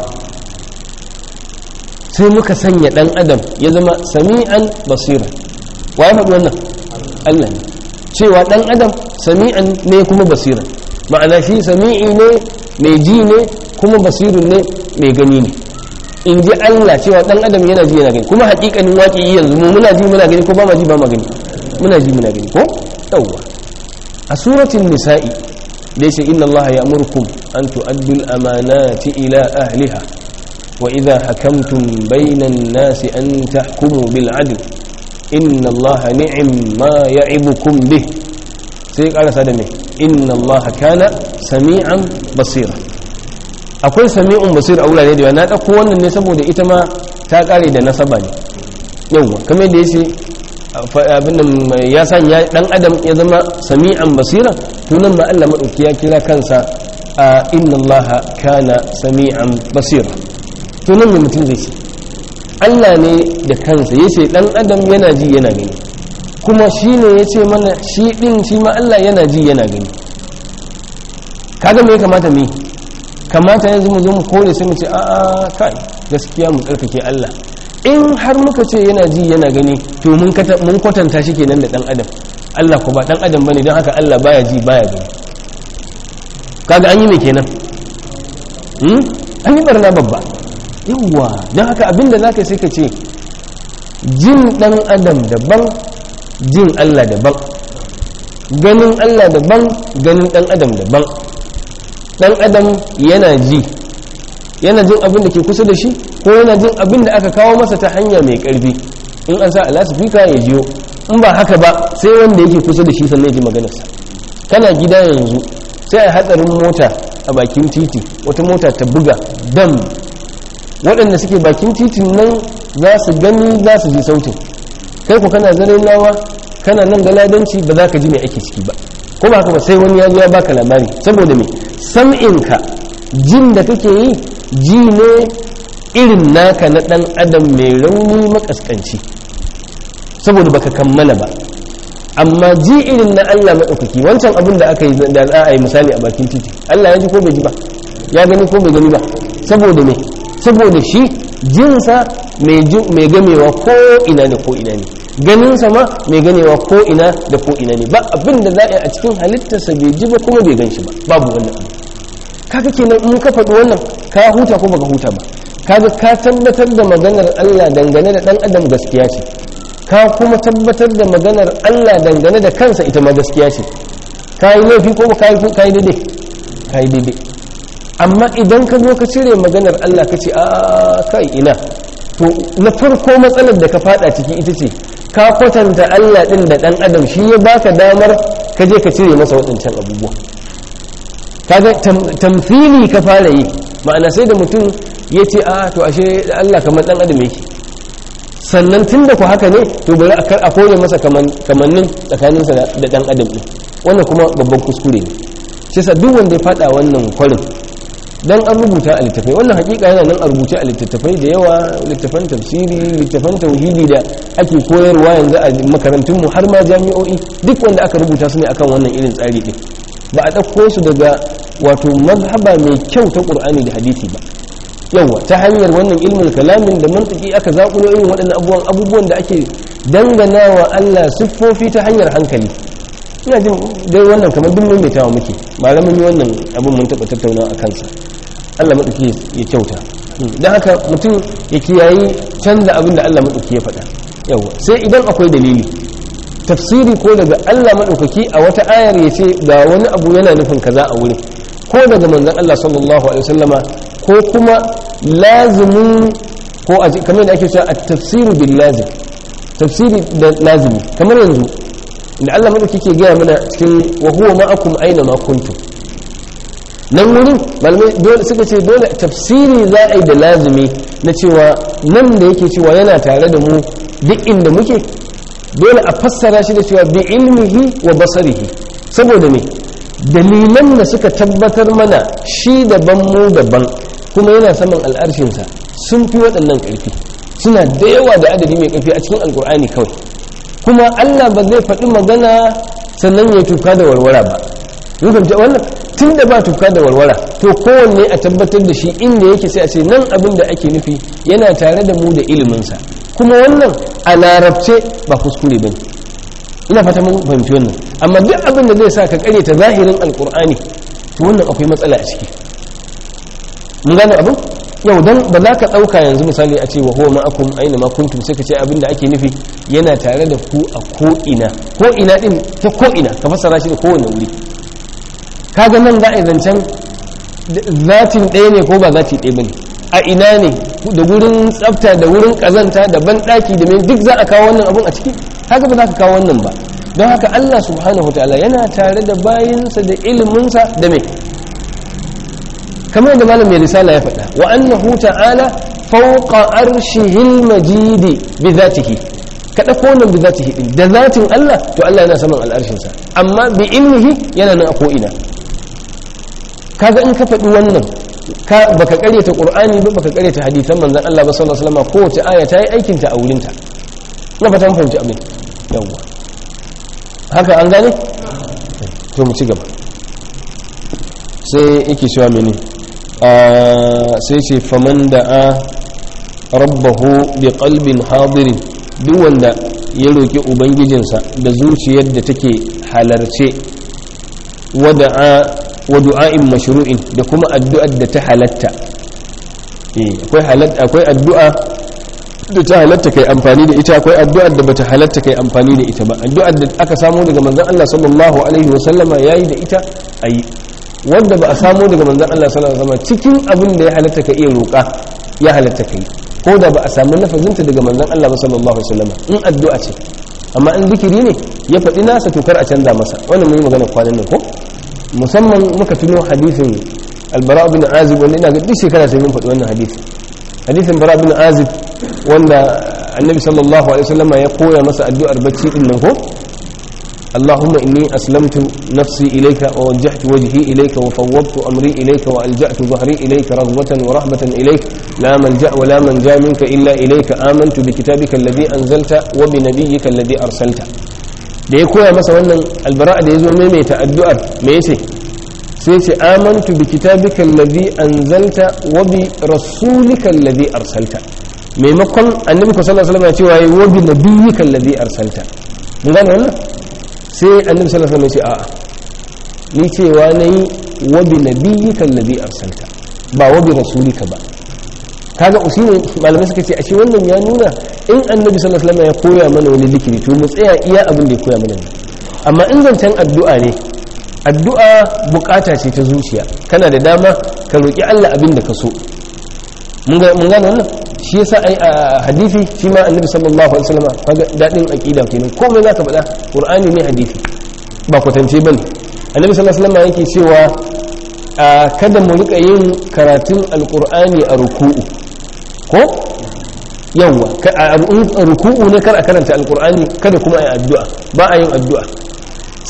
sai muka sanya dan adam ya zama sami'an basira wa ya faɗi wannan Allah ne cewa dan adam sami'an ne kuma basira ma'ana shi sami'i ne mai ji ne kuma basirin ne mai gani ne in ji Allah cewa dan adam yana ji yana gani kuma hakikanin waƙi yanzu mu muna ji muna gani ko ba ma ji ba ma gani muna ji muna gani ko yawwa a suratul nisa'i da yace inna Allah ya'murukum an tu'addu al-amanati ila ahliha wa idha hakamtum bayna an-nasi an tahkumu bil 'adl inna Allah ni'im ma ya'ibukum bih sai karasa da me inna Allah kana sami'an basira akwai sami'un basir a wurare da yawa na ɗauko wannan ne saboda ita ma ta ƙare da nasaba ne yawwa kamar da ya ce abin nan ya sanya ɗan adam ya zama sami'an basira tunan ma Allah maɗauki ya kira kansa a inna Allah kana sami'an basira tunan mai mutum zai ce Allah ne da kansa ya ce ɗan adam yana ji yana gani kuma shi ne ya ce mana shi ɗin shi ma Allah yana ji yana gani kaga me ya kamata mu yi kamata yanzu mu zo mu kore sai mu ce a'a kai gaskiya mu tsarkake Allah in har muka ce yana ji yana gani to mun mun kwatanta shi kenan da dan adam Allah ko ba dan adam bane don haka Allah baya ji baya gani kaga an yi me kenan hmm an yi barna babba yawa don haka abinda zaka sai ka ce jin dan adam daban jin Allah daban ganin Allah daban ganin dan adam daban dan adam yana ji yana jin abin da ke kusa da shi ko yana jin abin da aka kawo masa ta hanya mai karfi in an sa alasifika ya jiyo in ba haka ba sai wanda yake kusa da shi sannan ya ji maganarsa kana gida yanzu sai a hatsarin mota a bakin titi wata mota ta buga dam waɗanda suke bakin titin nan za su gani za su ji sautin kai ku kana zare nawa kana nan galadanci ba za ka ji mai ake ciki ba ko ba haka ba sai wani ya zo ya baka labari saboda me sam'inka jin da kake yi ji ne irin naka na dan adam mai rauni makaskanci saboda baka kammala ba amma ji irin na Allah maɗaukaki wancan abin da aka yi da za a yi misali a bakin titi Allah ya ji ko bai ji ba ya gani ko bai gani ba saboda me saboda shi jinsa mai gamewa ko ina da ko ina ne ganinsa ma mai ganewa ko ina da ko ina ne ba abin da za a yi a cikin halittarsa bai ji ba kuma bai gan shi ba babu wannan abu kaga kenan in ka faɗi wannan ka huta ko baka huta ba kaga ka tabbatar da maganar Allah dangane da dan adam gaskiya ce ka kuma tabbatar da maganar Allah dangane da kansa ita ma gaskiya ce ka yi laifi ko ka yi daidai ka yi daidai amma idan ka zo ka cire maganar Allah ka ce a kai ina to na farko matsalar da ka fada ciki ita ce ka kwatanta Allah din da dan adam shi ya baka damar ka je ka cire masa waɗancan abubuwa kaga tamfili ka fara yi ma'ana sai da mutum ya ce a to ashe Allah kamar dan adam yake sannan tun da ku haka ne to bari a kore masa kamannin tsakaninsa da dan adam ɗin wannan kuma babban kuskure ne shi yasa duk wanda ya fada wannan kwarin dan an rubuta a littafai wannan hakika yana nan a rubuce a littattafai da yawa littafan tafsiri littafan tauhidi da ake koyarwa yanzu a makarantun mu har ma jami'o'i duk wanda aka rubuta su ne akan wannan irin tsari din ba a ɗauko su daga wato mazhaba mai kyau ta qur'ani da hadisi ba yawa ta hanyar wannan ilmin kalamin da mantiki aka zakulo irin waɗannan abubuwan abubuwan da ake danganawa Allah siffofi ta hanyar hankali ina jin dai wannan kamar duk maimaitawa muke malamin yi wannan abin mun taɓa tattauna a kansa Allah maɗauki ya kyauta don haka mutum ya kiyayi canza abin da Allah maɗauki ya faɗa yawa sai idan akwai dalili tafsiri ko daga Allah maɗaukaki a wata ayar ya ce ga wani abu yana nufin kaza a wurin ko daga manzon Allah sallallahu alaihi wasallama ko kuma lazimin ko a kamar da ake cewa at-tafsiru bil lazim tafsiri da lazimi kamar yanzu da Allah madauki ke gaya mana cikin wa huwa ma'akum aina ma kuntum nan wurin malamai dole suka ce dole tafsiri za a yi da lazimi na cewa nan da yake cewa yana tare da mu duk inda muke dole a fassara shi da cewa bi ilmihi wa basarihi saboda me dalilan da suka tabbatar mana shi daban mu daban kuma yana saman al'arshinsa sun fi waɗannan ƙarfi suna da yawa da adadi mai ƙarfi a cikin alƙur'ani kawai kuma Allah ba zai faɗi magana sannan ya tuka da warwara ba rukunta wannan tun da ba tuka da warwara to kowanne a tabbatar da shi inda yake sai a ce nan abin da ake nufi yana tare da mu da iliminsa kuma wannan a larabce ba kuskure ba ina fata mun fahimci wannan amma duk abin da zai sa ka ta zahirin alkur'ani to wannan akwai matsala a ciki mun gane abin yau dan ba za ka ɗauka yanzu misali a ce wa huwa ma'akum aina ma kuntum sai ka ce abin da ake nufi yana tare da ku a ko'ina ko'ina din ta ko'ina ka fassara shi da kowane wuri kaga nan za a yi zancen zatin ɗaya ne ko ba zati ɗaya ba ne a ina ne da wurin tsafta da wurin ƙazanta da banɗaki da mai duk za a kawo wannan abun a ciki haka ba za ka kawo wannan ba don haka Allah subhanahu wa ta'ala yana tare da bayinsa da iliminsa da mai kamar da malam mai risala ya faɗa wa annahu ta'ala fawqa arshihil majidi bi zatihi ka dauko wannan bi zatihi din da zatin Allah to Allah yana saman al'arshin sa amma bi ilmihi yana nan a ko ina kaga in ka faɗi wannan ka baka karyata qur'ani ba baka karyata hadisan manzon Allah ba sallallahu alaihi wasallam kowace aya ta yi aikin ta a wurin ta na fata mun fahimci abin yawwa haka an gane to mu ci gaba sai yake cewa mene sai ce faman da a rabbahu bi qalbin hadirin duk wanda ya roki ubangijinsa da zuciyar da take halarce wa du'a'in mashru'in da kuma addu'ar da ta halatta akwai addu'a da ta halatta kai amfani da ita akwai addu'ar da bata halatta kai amfani da ita ba addu'ar da aka samu daga manzon Allah sallallahu alaihi wa sallama yayi da ita ayi wanda ba a samu daga manzon Allah sallallahu alaihi wasallam cikin abin da ya halatta ka iya roƙa ya halatta kai ko da ba a samu lafazinta daga manzon Allah sallallahu alaihi wasallam in addu'a ce amma in zikiri ne ya faɗi nasa to kar a canza masa wannan mun yi magana kwanan nan ko musamman muka tuno hadisin albara bin azib wanda ina ga duk shekara sai mun faɗi wannan hadisi hadisin bara bin azib wanda annabi sallallahu alaihi wasallam ya koya masa addu'ar bacci din nan ko اللهم إني أسلمت نفسي إليك ووجهت وجهي إليك وفوضت أمري إليك وألجأت ظهري إليك رغبة ورهبة إليك لا ملجأ ولا منجا منك إلا إليك آمنت بكتابك الذي أنزلت وبنبيك الذي أرسلت da ya koya masa wannan albara da ya zo maimaita addu'ar me yace sai ce amantu bi kitabika alladhi anzalta wa bi rasulika alladhi arsalta maimakon annabi sallallahu alaihi wasallam ya ce wa bi nabiyyika alladhi arsalta mun gane wannan sai annabi sallallahu alaihi wasallam ya ce a'a ni cewa nayi wa bi nabiyyika alladhi arsalta ba wa bi rasulika ba kaga usulin malamai suka ce ashe wannan ya nuna in annabi sallallahu alaihi wasallam ya koya mana wani zikiri to mu tsaya iya abin da ya koya mana amma in zancen addu'a ne addu'a bukata ce ta zuciya kana da dama ka roki Allah abin da ka so mun ga mun gane wannan shi yasa ai a hadisi shi ma annabi sallallahu alaihi wasallam kaga dadin aqida kenan komai zaka faɗa qur'ani ne hadisi ba kwatance bane annabi sallallahu alaihi wasallam yake cewa kada mu rika yin karatun alqur'ani a ruku'u ko yawwa a ruku'u ne kar a karanta alqur'ani kada kuma ai addu'a ba a yin addu'a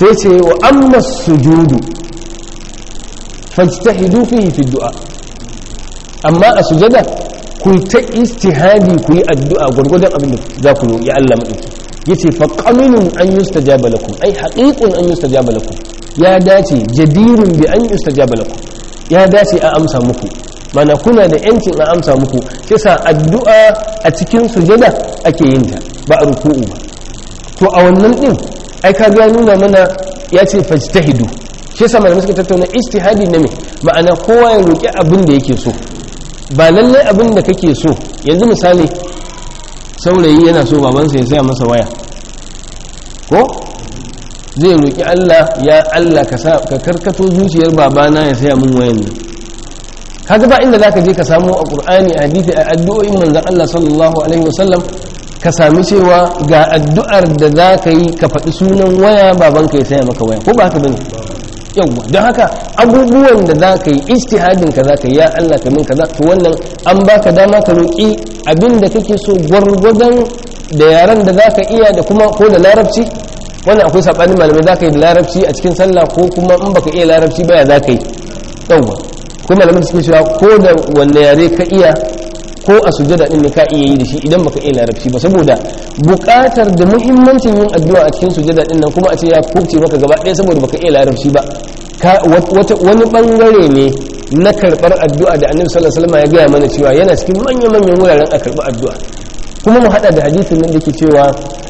sai ce wa amma sujudu fajtahidu fihi fi du'a amma a sujada ku ta istihadi ku yi addu'a gurgurdan abin da za ku roƙi Allah madauki yace fa qaminun an yustajaba lakum ai haqiqun an yustajaba lakum ya dace jadirun bi an yustajaba lakum ya dace a amsa muku mana kuna da yancin a amsa muku kisa addu'a a cikin sujada ake yin ta ba a ruku'u ba to a wannan din ai ka ga nuna mana ya ce fajtahidu shi yasa malamai suka tattauna istihadi na me ma'ana kowa ya roki abin da yake so ba lalle abin da kake so yanzu misali saurayi yana so babansa ya saya masa waya ko zai roki Allah ya Allah ka ka karkato zuciyar babana ya saya min wayan nan kaga ba inda zaka je ka samu a Qur'ani a hadisi a addu'o'in manzon Allah sallallahu alaihi wasallam ka sami cewa ga addu'ar da za ka yi ka faɗi sunan waya babanka ya saya maka waya ko ba haka bane yawwa don haka abubuwan da za ka yi istihadin ka za ka yi ya Allah ka min kaza to wannan an baka dama ka roƙi abin da kake so gwargwadon da yaran da za ka iya da kuma ko da larabci wannan akwai saɓanin malamai za ka yi da larabci a cikin sallah ko kuma in baka iya larabci baya za ka yi yawwa ko malamai suke cewa ko da wanne yare ka iya ko a sujada din ne ka iya yi da shi idan baka iya larabci ba saboda buƙatar da muhimmancin yin addu'a a cikin sujada din nan kuma a ce ya kubce maka gaba ɗaya saboda baka iya larabci ba wani bangare ne na karɓar addu'a da annabi sallallahu alaihi wasallam ya gaya mana cewa yana cikin manyan manyan wuraren a karɓi addu'a kuma mu hada da hadisin nan da ke cewa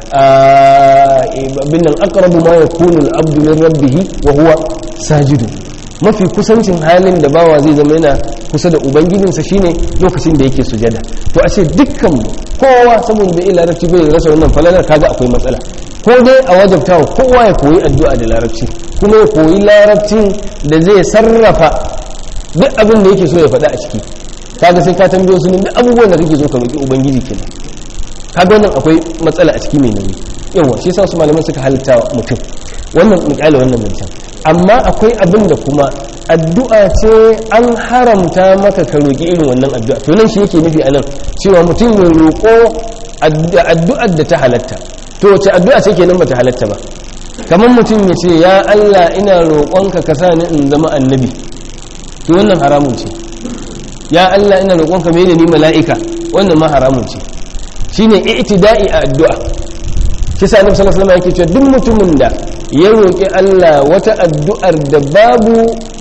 bin nan aqrabu ma yakunu al-abdu min rabbih wa huwa sajidun mafi kusancin halin da bawa zai zama yana kusa da ubangijinsa shine lokacin da yake sujada to a ce dukkan kowa saboda bai larabci bai rasa wannan falalar kaga akwai matsala ko dai a wajabta wa kowa ya koyi addu'a da larabci kuma ya koyi larabcin da zai sarrafa duk abin da yake so ya faɗa a ciki kaga sai ka tambayo su duk abubuwan da kake so ka roki ubangiji kenan kaga wannan akwai matsala a ciki mai nauyi yawa shi yasa su malaman suka halitta mutum wannan misali wannan zancen amma akwai abin da kuma addu'a ce an haramta maka ka roƙi irin wannan addu'a to nan shi yake nufi a nan cewa mutum ya roƙo addu'ar da ta halatta to wace addu'a ce kenan ba ta halatta ba kamar mutum ya ce ya Allah ina roƙonka ka sa ni in zama annabi to wannan haramun ce ya Allah ina roƙonka mai da ni mala'ika wannan ma haramun ce shine i'tida'i a addu'a shi sa annabi sallallahu alaihi wasallam yake cewa duk mutumin da ya roƙi Allah wata addu'ar da babu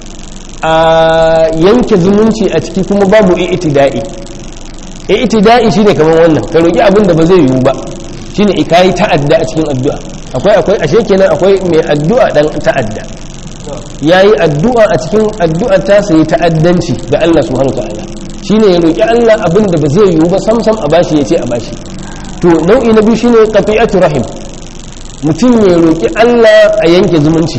a yanke zumunci a ciki kuma babu i'tida'i i'tida'i shine kamar wannan ka roƙi abin da ba zai yiwu ba shine ikayi ta'adda a cikin addu'a akwai akwai ashe kenan akwai mai addu'a dan ta'adda yayi addu'a a cikin addu'a ta sai ta'addanci ga Allah subhanahu ta'ala shine ya roƙi Allah abin da ba zai yiwu ba sam sam a bashi yace a bashi to nau'i na biyu shine qati'atu rahim mutum ya roƙi Allah a yanke zumunci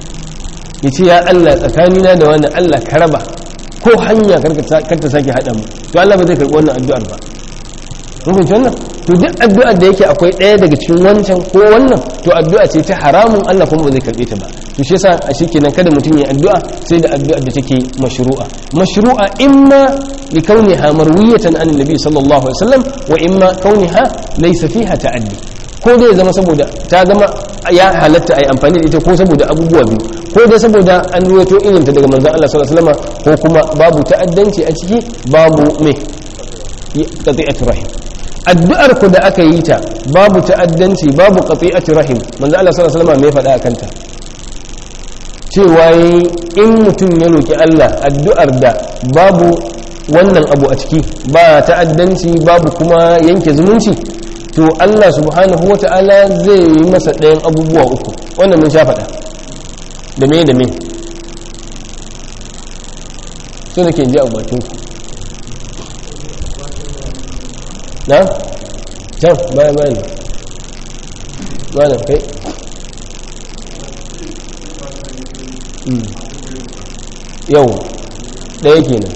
ya ce ya Allah tsakanina da wannan Allah ka raba ko hanya kar ta sake haɗa mu to Allah ba zai karɓi wannan addu'ar ba mun fahimci wannan to duk addu'ar da yake akwai ɗaya daga cikin wancan ko wannan to addu'a ce ta haramun Allah kuma ba zai karɓe ta ba to shi yasa a shi kenan kada mutum ya addu'a sai da addu'ar da take mashru'a mashru'a imma li kauniha marwiyatan an nabi sallallahu alaihi wasallam wa imma kauniha laysa fiha ta'addi ko dai ya zama saboda ta zama ya halatta a yi amfani da ita ko saboda abubuwa biyu ko dai saboda an ruwato irinta daga manzan Allah sallallahu alaihi wasallam ko kuma babu ta'addanci a ciki babu me qati'atu rahim addu'ar ku da aka yi ta babu ta'addanci babu qati'atu rahim manzan Allah sallallahu alaihi wasallam me faɗa akan ta cewa in mutum ya roki Allah addu'ar da babu wannan abu a ciki ba ta'addanci babu kuma yanke zumunci to Allah subhanahu wa ta'ala zai yi masa ɗayan abubuwa uku wannan mun sha faɗa da me da me so da ke ji a bakin ku na? can baya bayan bayan kai yau ɗaya kenan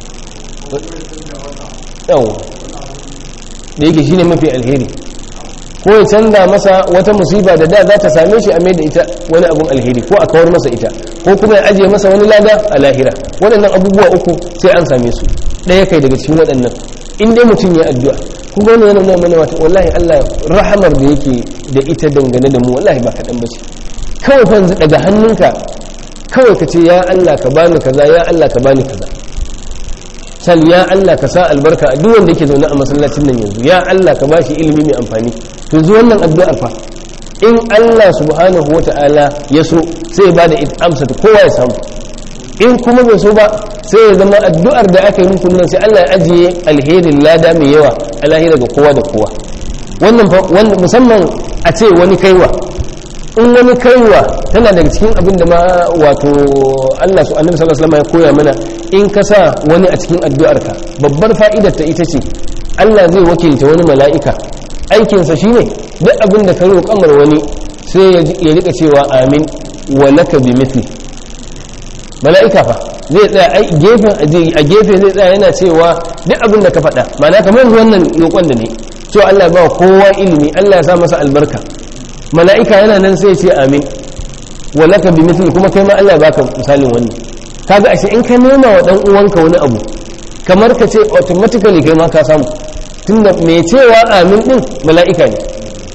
yau da yake shine mafi alheri ko ya canza masa wata musiba da da za ta same shi a mai da ita wani abun alheri ko a kawar masa ita ko kuma ya ajiye masa wani lada a lahira waɗannan abubuwa uku sai an same su ɗaya kai daga cikin waɗannan in dai mutum ya addu'a kuma wani yana nuna mana wata wallahi Allah rahamar da yake da ita dangane da mu wallahi ba kaɗan ba ce kawai fa daga hannunka kawai ka ce ya Allah ka bani kaza ya Allah ka bani kaza sal ya Allah ka sa albarka a duk wanda yake zaune a masallacin nan yanzu ya Allah ka bashi ilimi mai amfani to yanzu wannan addu'ar fa in Allah subhanahu wata'ala ya so sai ya bada amsa ta kowa ya samu in kuma bai so ba sai ya zama addu'ar da aka yi muku nan sai Allah ya ajiye alherin lada mai yawa a lahira ga kowa da kowa wannan musamman a ce wani kaiwa in wani kaiwa tana daga cikin abin da ma wato Allah su annabi sallallahu alaihi ya koya mana in ka sa wani a cikin addu'arka babbar fa'idar ta ita ce Allah zai wakilta wani mala'ika aikinsa shine duk abin da ka roƙamar wani sai ya rika cewa amin wa laka bi mithli mala'ika fa zai tsaya a gefe a gefe zai tsaya yana cewa duk abin da ka faɗa ma'ana kamar wannan roƙon da ne cewa Allah ba kowa ilimi Allah ya sa masa albarka mala'ika yana nan sai ce amin walaka bi mithli kuma kai ma Allah baka misalin wannan kaga ashe in ka nema wa dan uwanka wani abu kamar ka ce automatically kai ma ka samu tunda mai cewa amin din mala'ika ne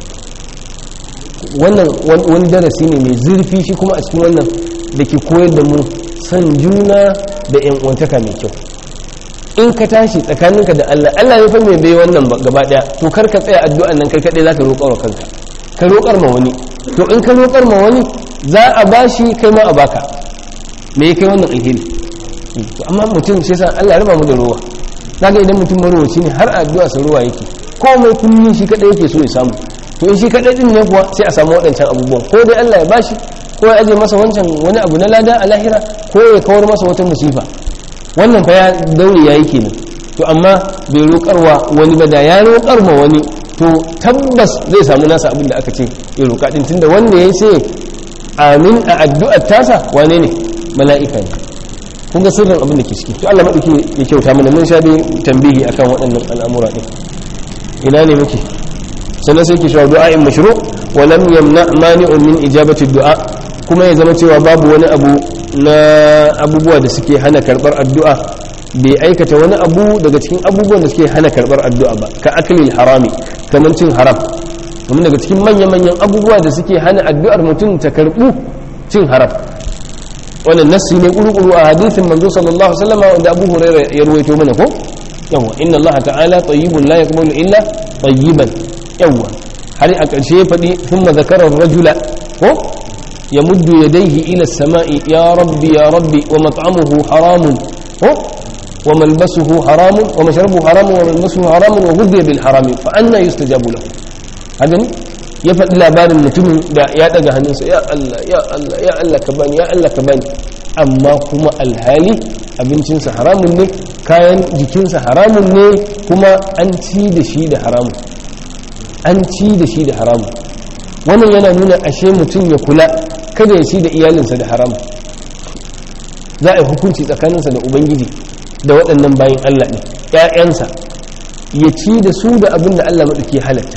wannan wani darasi ne mai zurfi shi kuma a cikin wannan da ke koyar da mu san juna da yan uwantaka mai kyau in ka tashi tsakaninka da Allah Allah ya fa mai bai wannan gaba daya to kar ka tsaya addu'an nan kai kadai zaka roƙa wa kanka ka roƙar ma wani to in ka roƙar ma wani za a bashi kai ma a baka me ya kai wannan alheri to amma mutum sai sa Allah raba mu da rowa kaga idan mutum marowaci ne har addu'a sa ruwa yake komai kullun shi kadai yake so ya samu to in shi kadai din ne kuwa sai a samu waɗancan abubuwan ko dai Allah ya bashi ko ya aje masa wancan wani abu na lada a lahira ko ya kawar masa wata musifa wannan fa ya daure yayi kenan to amma bai roƙarwa wani ba da ya roƙar ma wani to tabbas zai samu nasa abin da aka ce ya roƙa din tunda wanda ya ce amin a addu'ar tasa wane ne mala'ika ne kun ga sirrin abin da ke ciki to Allah madauki ya kyauta mana mun sha dai tambihi akan waɗannan al'amura din ina ne muke sannan sai ke cewa du'a'in mashru wa lam yamna mani'un min ijabati du'a kuma ya zama cewa babu wani abu na abubuwa da suke hana karbar addu'a bai aikata wani abu daga cikin abubuwan da suke hana karbar addu'a ba ka aklil harami kamar cin haram kamar daga cikin manya-manyan abubuwa da suke hana addu'ar mutum ta karbu cin haram wannan nassi ne kuru-kuru a hadithin manzo sallallahu alaihi wasallam wanda Abu Hurairah ya ruwaito mana ko yawa inna Allah ta'ala tayyibun la yaqbalu illa tayyiban yawa har a ƙarshe ya faɗi thumma zakara rajula ko yamuddu yadayhi ila as-sama'i ya rabbi ya rabbi wa mat'amuhu haramun ko wa malbasuhu haramun wa mashrabuhu haramun wa malbasuhu haramun wa ghudhiya bil harami fa anna yustajabu lahu haka ne ya faɗi labarin mutumin da ya ɗaga hannunsa ya Allah ya Allah ya Allah ka bani ya Allah ka bani amma kuma alhali abincinsa haramun ne kayan jikinsa haramun ne kuma an ci da shi da haramun an ci da shi da haramun wannan yana nuna ashe mutum ya kula kada ya ci da iyalinsa da haramun za a yi hukunci tsakaninsa da ubangiji da waɗannan bayan Allah ne ‘ya'yansa ya ci da su da abin da Allah maɗauki halatta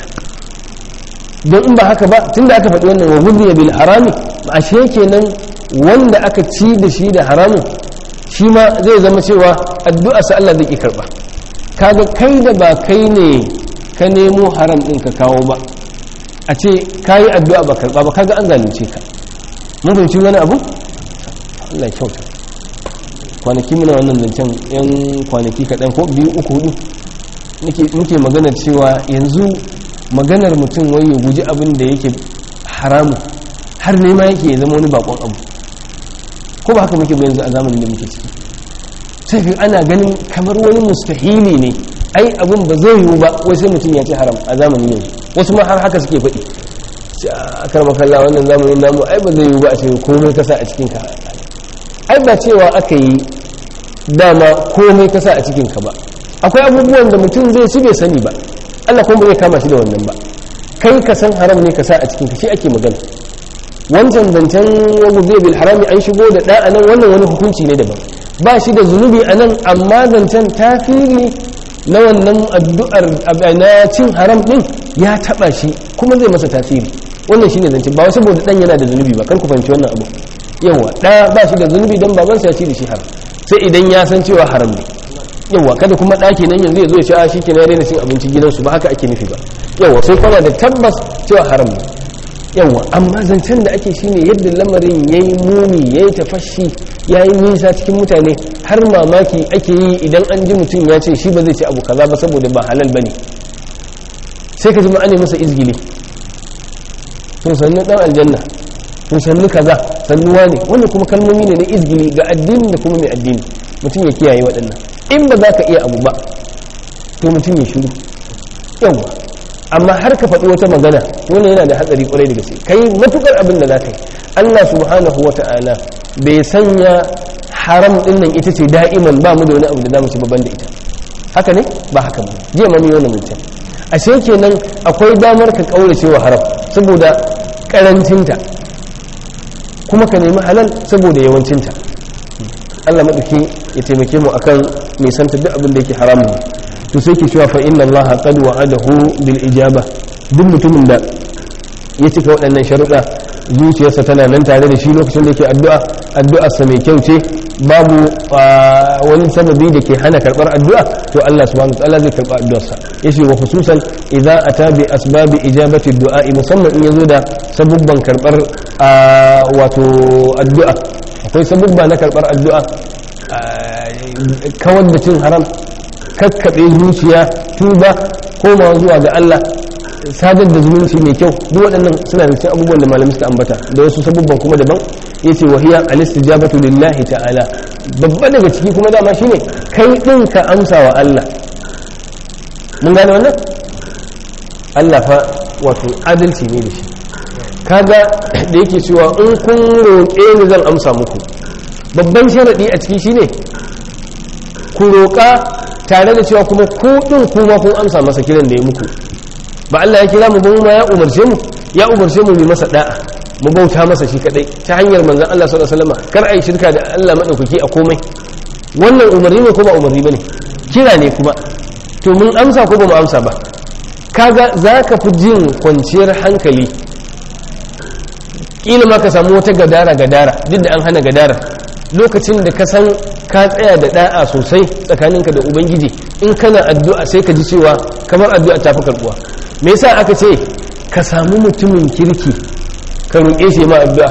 don in ba haka ba tun da aka faɗi wannan wa gudu bil harami ashe kenan wanda aka ci da shi da haramun shi ma zai zama cewa addu'a sa Allah zai ki karba kaga kai da ba kai ne ka nemo haram din ka kawo ba a ce kayi addu'a ba karba ba kaga an zalunce ka mun fahimci wani abu Allah ya kyauta kwanaki muna wannan zancen yan kwanaki kaɗan ko biyu uku hudu muke magana cewa yanzu maganar mutum wai ya guji abin da yake haramu har nema yake ya zama wani bakon abu ko ba haka muke yanzu a zamanin da muke ciki sai fi ana ganin kamar wani mustahili ne ai abin ba zai yiwu ba wai sai mutum ya ci haram a zamanin yanzu wasu ma har haka suke faɗi a karma kalla wannan zamanin namu ai ba zai yiwu ba a ce komai kasa a cikin ka ai ba cewa aka yi dama komai kasa a cikin ka ba akwai abubuwan da mutum zai ci bai sani ba Allah kuma bai kama shi da wannan ba kai ka san haram ne ka sa a cikin ka shi ake magana wancan zancen wani zai bil harami an shigo da ɗa nan wannan wani hukunci ne daban ba shi da zunubi a nan amma zancen tafiri na wannan addu'ar na cin haram ɗin ya taɓa shi kuma zai masa tasiri wannan shine zancen ba wasu saboda ɗan yana da zunubi ba kar ku fahimci wannan abu yawa ɗa ba shi da zunubi don babansa ya ci da shi haram sai idan ya san cewa haram ne yawa kada kuma ɗaki nan yanzu ya zo ya ci a shi ke na daina cin abinci gidansu ba haka ake nufi ba yawa sai kana da tabbas cewa haram ne yawa amma zancen da ake shine yadda lamarin ya yi muni ya yi tafashi ya yi nisa cikin mutane har mamaki ake yi idan an ji mutum ya ce shi ba zai ci abu kaza ba saboda ba halal ba ne sai ka ji ma'ane masa izgili to sannu dan aljanna to sannu kaza sannuwa ne wannan kuma kalmomi ne na izgili ga addini da kuma mai addini mutum ya kiyaye waɗannan in ba za ka iya abu ba to mutum ya shiru yawa amma har ka faɗi wata magana wannan yana da hatsari kwarai da gaske kai matukar abin da za ka yi Allah subhanahu wa ta'ala bai sanya haram din nan ita ce da'iman ba mu da wani abu da zamu ci babban da ita haka ne ba haka ba jiya ma mu yi wannan mutum ashe kenan akwai damar ka kaurace wa haram saboda karancinta kuma ka nemi halal saboda yawancinta Allah maɗauki ya taimake mu akan nisanta duk abin da yake haramun to sai ke cewa fa inna Allah qad wa'adahu bil ijaba duk mutumin da ya cika waɗannan sharuɗa zuciyarsa tana nan tare da shi lokacin da yake addu'a addu'arsa mai kyau ce babu wani sababi da ke hana karɓar addu'a to Allah subhanahu wa ta'ala zai karɓa addu'arsa yace wa khususan idza ata bi asbabi ijabati du'a musamman in yazo da sabubban karɓar wato addu'a akwai sabubba na karɓar addu'a kawar da cin haram kakkaɓe zuciya tuba komawa zuwa ga Allah sadar da zumunci mai kyau duk waɗannan suna da cikin abubuwan da malamai suka ambata da wasu sabubban kuma daban yace wa hiya al-istijabatu lillahi ta'ala babba daga ciki kuma dama shine kai din ka amsa wa Allah mun gane wannan Allah fa wato adalci ne da shi kaga da yake cewa in kun roƙe ni zan amsa muku babban sharadi a ciki shine ku roƙa tare da cewa kuma ku din kuma kun amsa masa kiran da ya muku ba Allah ya kira mu ba ma ya umarce mu ya umarce mu mu masa da'a mu bauta masa shi kadai ta hanyar manzon Allah sallallahu alaihi wasallam kar ai shirka da Allah madaukaki a komai wannan umarni ne ko ba umarni bane kira ne kuma to mun amsa ko ba mu amsa ba kaga zaka fi jin kwanciyar hankali kila ma ka samu wata gadara gadara duk da an hana gadara lokacin da ka san ka tsaya da da'a sosai tsakaninka da ubangiji in kana addu'a sai ka ji cewa kamar addu'a ta fi karbuwa me yasa aka ce ka samu mutumin kirki ka roƙe shi ma addu'a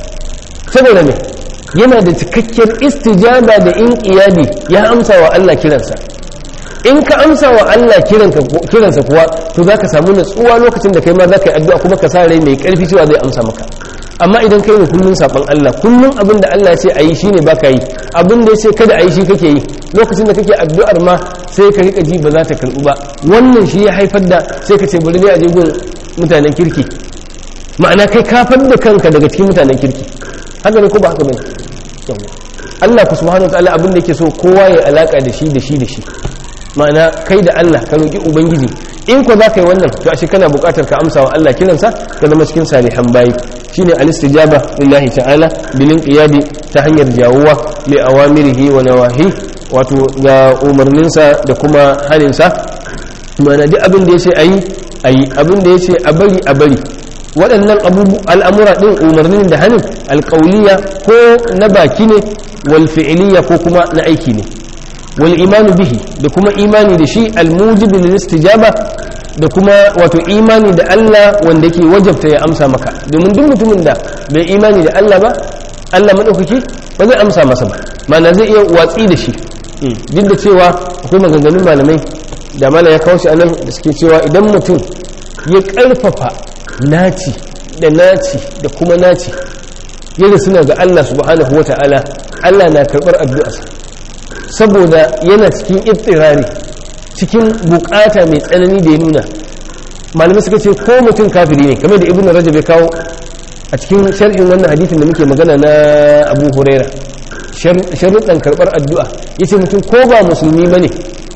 saboda me yana da cikakkiyar istijaba da in iyadi ya amsa wa Allah kiransa in ka amsa wa Allah kiransa kuwa to za ka samu natsuwa lokacin da kai ma za ka yi addu'a kuma ka sa rai mai ƙarfi cewa zai amsa maka amma idan kai ne kullun saban Allah kullun abin da Allah ya ce ayi shine baka yi abin da ya ce kada ayi shi kake yi lokacin da kake addu'ar ma sai ka rika ji ba za ta karbu ba wannan shi ya haifar da sai ka ce bari ne a je gun mutanen kirki ma'ana kai kafar da kanka daga cikin mutanen kirki haka ne ko ba haka bane Allah ku subhanahu wataala abin da yake so kowa ya alaka da shi da shi da shi ma'ana kai da Allah ka roki ubangiji in ko za ka yi wannan to ashe kana buƙatar ka amsa wa Allah kiransa ka zama cikin salihan bayi shine al-istijaba lillahi ta'ala bilin qiyadi ta hanyar jawuwa li awamirihi wa nawahi wato ga umarninsa da kuma haninsa ma'ana duk abin da yace ayi ayi abin da yace a bari a bari waɗannan al'amura ɗin umarnin da hanin alƙauliya ko na baki ne wal fi'iliya ko kuma na aiki ne wal imanu bihi da kuma imani da shi almujibu lil istijaba da kuma wato imani da Allah wanda yake wajabta ya amsa maka domin duk mutumin da bai imani da Allah ba Allah madaukaki ba zai amsa masa ba ma'ana zai iya watsi da shi duk da cewa akwai maganganun malamai da mala ya kawo shi anan da suke cewa idan mutum ya karfafa naci da naci da kuma naci yadda suna ga Allah subhanahu wata'ala Allah na karɓar addu'arsa saboda yana cikin ittirari cikin bukata mai tsanani da ya nuna malamai suka ce ko mutum kafiri ne kamar da ibnu rajab ya kawo a cikin sharhin wannan hadithin da muke magana na abu huraira sharuɗan karɓar addu'a yace mutum ko ba musulmi bane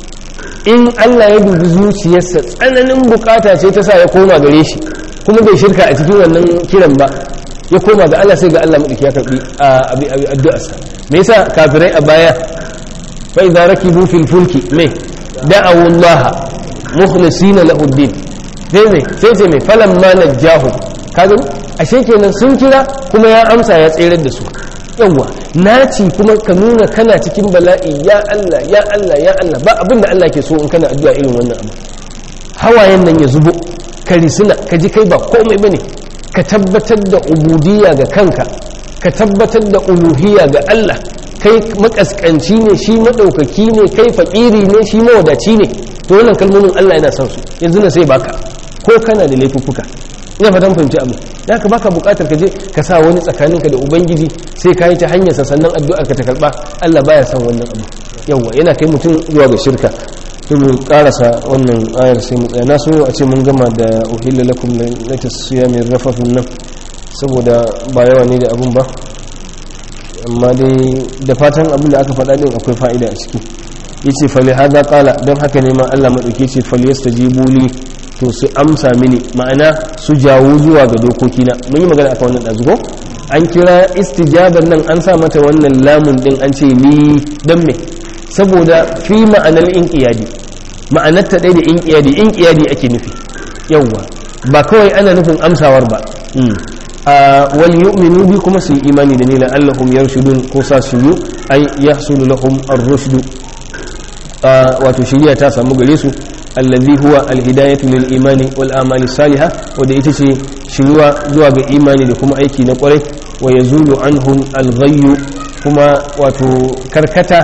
in Allah ya dubi zuciyarsa tsananin bukata ce ta sa ya koma gare shi kuma bai shirka a cikin wannan kiran ba ya koma ga Allah sai ga Allah madauki ya karbi addu'arsa me yasa kafirai a baya fa idza rakibu fil fulki me da'awu Allah mukhlisina lahu ad-din sai me sai ce me falamma najjahu kaga ashe kenan sun kira kuma ya amsa ya tsere da su yawa naci kuma ka nuna kana cikin bala'i ya Allah ya Allah ya Allah ba abin da Allah ke so in kana addu'a irin wannan abu hawayen nan ya zubo ka risina ka ji kai ba komai bane ka tabbatar da ubudiyya ga kanka ka tabbatar da uluhiyya ga Allah kai makaskanci ne shi madaukaki ne kai fakiri ne shi mawadaci ne to wannan kalmomin Allah yana son su yanzu na sai baka ko kana da laifuffuka ina fatan fahimci abu da ka baka bukatar ka je ka sa wani tsakaninka da ubangiji sai ka yi ta hanyar sa sannan addu'ar ka ta karba Allah baya son wannan abu yawa yana kai mutum zuwa ga shirka sai mu karasa wannan ayar sai mu tsaya na so a ce mun gama da uhilla lakum lailatul siyami rafafun nan saboda ba yawa ne da abun ba amma dai da fatan abin da aka faɗa din akwai fa'ida a ciki yace fali hada qala don haka ne ma Allah madauke ce fal yastajibu li to su amsa mini ma'ana su jawo zuwa ga dokokina mun yi magana akan wannan dazugo an kira istijaban nan an sa mata wannan lamun din an ce ni dan me saboda fi ma'anar inqiyadi ma'anar ta dai da inqiyadi inqiyadi ake nufi yawwa ba kawai ana nufin amsawar ba wal yu'minu bi kuma su yi imani da ni la'allahum yarshudun ko sa su yi ay yahsulu lahum ar-rushd wato shiriya ta samu gare su allazi huwa alhidayatu lil imani wal amali salihah wanda ita ce shiruwa zuwa ga imani da kuma aiki na kwarai wa yazulu anhum al kuma wato karkata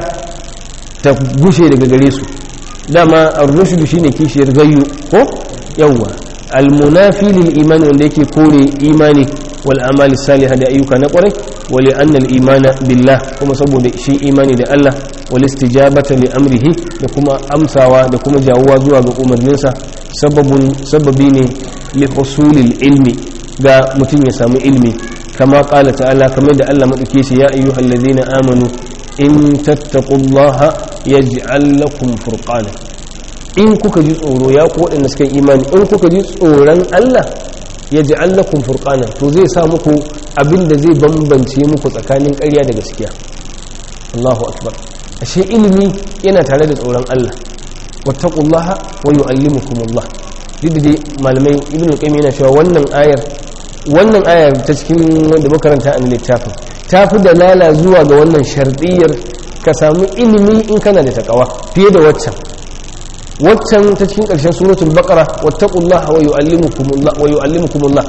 ta gushe daga gare su dama ar-rushd shine kishiyar gayyu ko yawwa al munafi lil imani wanda yake kore imani wal amali salihah da ayyuka na kwarai wa li anna al imana billah kuma saboda shi imani da Allah wal istijabata li amrihi da kuma amsawa da kuma jawuwa zuwa ga umarninsa sababun sababi ne li husulil ilmi ga mutum ya samu ilmi kama qala ta'ala kamar da Allah madauke shi ya ayyuhal ladina amanu in tattaqullaha yaj'al lakum furqana in kuka ji tsoro ya ku waɗanda suka imani in kuka ji tsoron Allah yaj'al lakum furqana to zai sa muku abinda zai bambance muku tsakanin ƙarya da gaskiya Allahu akbar ashe ilimi yana tare da tsoron Allah wattaqullaha wa yu'allimukumullah duk dai malamai ibn qayyim yana cewa wannan ayar wannan ayar ta cikin wanda makaranta a littafin ta fi dalala zuwa ga wannan sharɗiyar ka samu ilimi in kana da takawa fiye da waccan waccan ta cikin ƙarshen suratul baqara wattaqullaha wa yu'allimukumullah wa yu'allimukumullah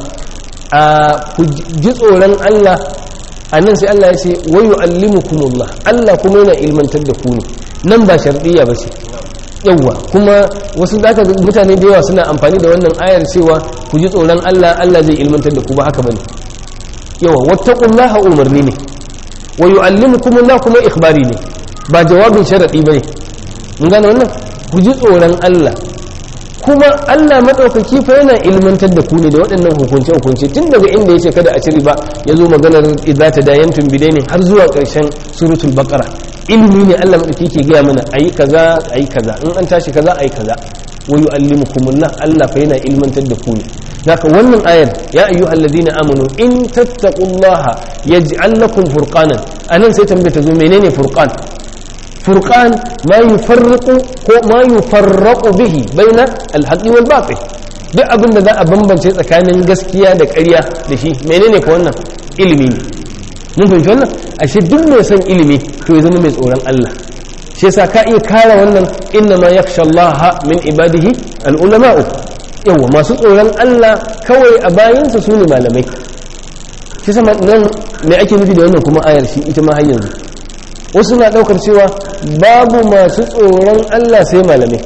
a ku ji tsoron Allah a nan sai Allah ya ce wa yu'allimukumullah Allah kuma yana ilmantar da ku ne nan ba sharɗiyya ba ce yawwa kuma wasu da aka mutane da yawa suna amfani da wannan ayar cewa ku ji tsoron Allah Allah zai ilmantar da ku ba haka bane yawa wattaqullaha umarni ne wa yu'allimukumullah kuma ikhbari ne ba jawabin sharadi bane mun gane wannan ku ji tsoron Allah kuma Allah madaukaki fa yana ilmantar da ku ne da waɗannan hukunce hukunce tun daga inda yace kada a ci riba yazo maganar idza tadayantum bidaini har zuwa ƙarshen suratul baqara ilimi ne Allah madauki ke gaya mana ayi kaza ayi kaza in an tashi kaza ayi kaza wa yu'allimukumullah Allah fa yana ilmantar da ku ne haka wannan ayar ya ayyuhal ladina amanu in tattaqullaha yaj'al lakum furqanan anan sai tambaye ta zo menene furqan furqan ma yufarriqu ko ma yufarraqu bihi baina al-haqqi wal batil duk abin da za a bambance tsakanin gaskiya da ƙarya da shi menene ka wannan ilimi ne mun fahimci wannan ashe duk mai son ilimi to ya zama mai tsoron Allah shi yasa ka iya kare wannan inna ma yakhsha Allah min ibadihi al-ulama'u yawa masu tsoron Allah kawai a bayansa su ne malamai shi sama nan me ake nufi da wannan kuma ayar shi ita ma har yanzu wasu na daukar cewa babu masu tsoron Allah sai malamai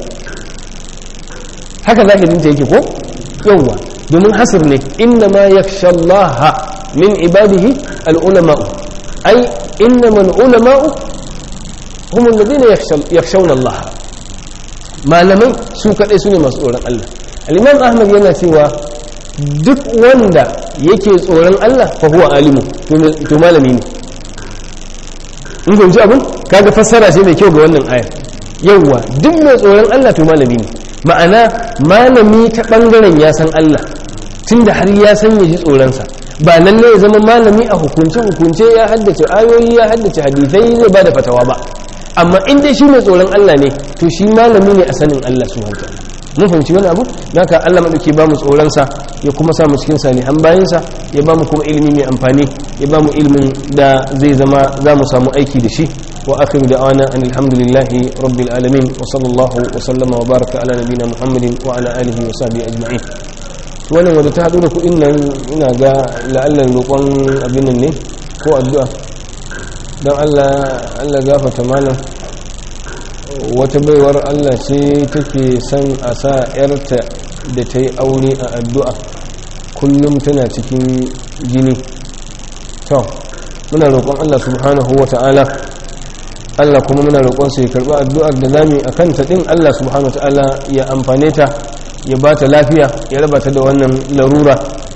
haka zahirin ta yake ko yawa domin hasir ne inna ma yakhsha Allah min ibadihi al-ulama'u ay innama al-ulama'u hum alladhina yakhshawna Allah malamai su kadai su ne masu tsoron Allah al-imam ahmad yana cewa duk wanda yake tsoron Allah fa huwa alimu to malami ne in gunji abin kaga fassara ce mai kyau ga wannan aya yawwa duk mai tsoron Allah to malami ne ma'ana malami ta bangaren ya san Allah tunda har ya san ya ji tsoronsa ba lalle ya zama malami a hukunce hukunce ya haddace ayoyi ya haddace hadisai zai ba da fatawa ba amma in dai shi mai tsoron Allah ne to shi malami ne a sanin Allah subhanahu wa ta'ala mun fahimci wani abu naka Allah madauki ba mu tsoronsa ya kuma sa mu cikin salihan bayansa ya ba mu kuma ilimi mai amfani ya ba mu ilimin da zai zama za mu samu aiki da shi wa akhiru da'wana an alhamdulillahi rabbil alamin wa sallallahu wa sallama wa baraka ala nabina muhammadin wa ala alihi wa sahbihi ajma'in wannan wadda ta haɗu da kuɗin nan ina ga la'allar roƙon abin nan ne ko addu'a don allah gafata malam wata baiwar allah ce take son a sa 'yarta da ta yi aure a addu'a kullum tana cikin jini to muna roƙon allah subhanahu wa ta'ala allah kuma muna roƙon sai karɓi addu'ar da zami a kanta ɗin allah subhanahu wa ta'ala ya amfane ta ya ba ta lafiya ya raba ta da wannan larura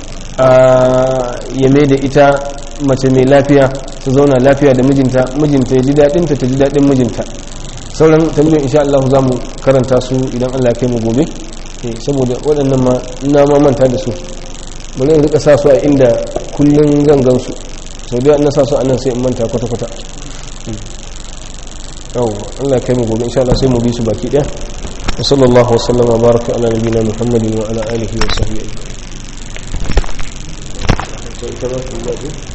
ya mai da ita mace mai lafiya ta zauna lafiya da mijinta mijinta ya ji daɗinta ta ji daɗin mijinta sauran tambayoyin insha Allah za mu karanta su idan Allah ya kai mu gobe saboda waɗannan ma na ma manta da su bari in rika sa su a inda kullun zan gan su sau da na sa su a nan sai in manta kwata-kwata yau Allah ya kai mu gobe insha Allah sai mu bi su baki ɗaya وصلى الله وسلم وبارك على نبينا محمد وعلى آله وصحبه أجمعين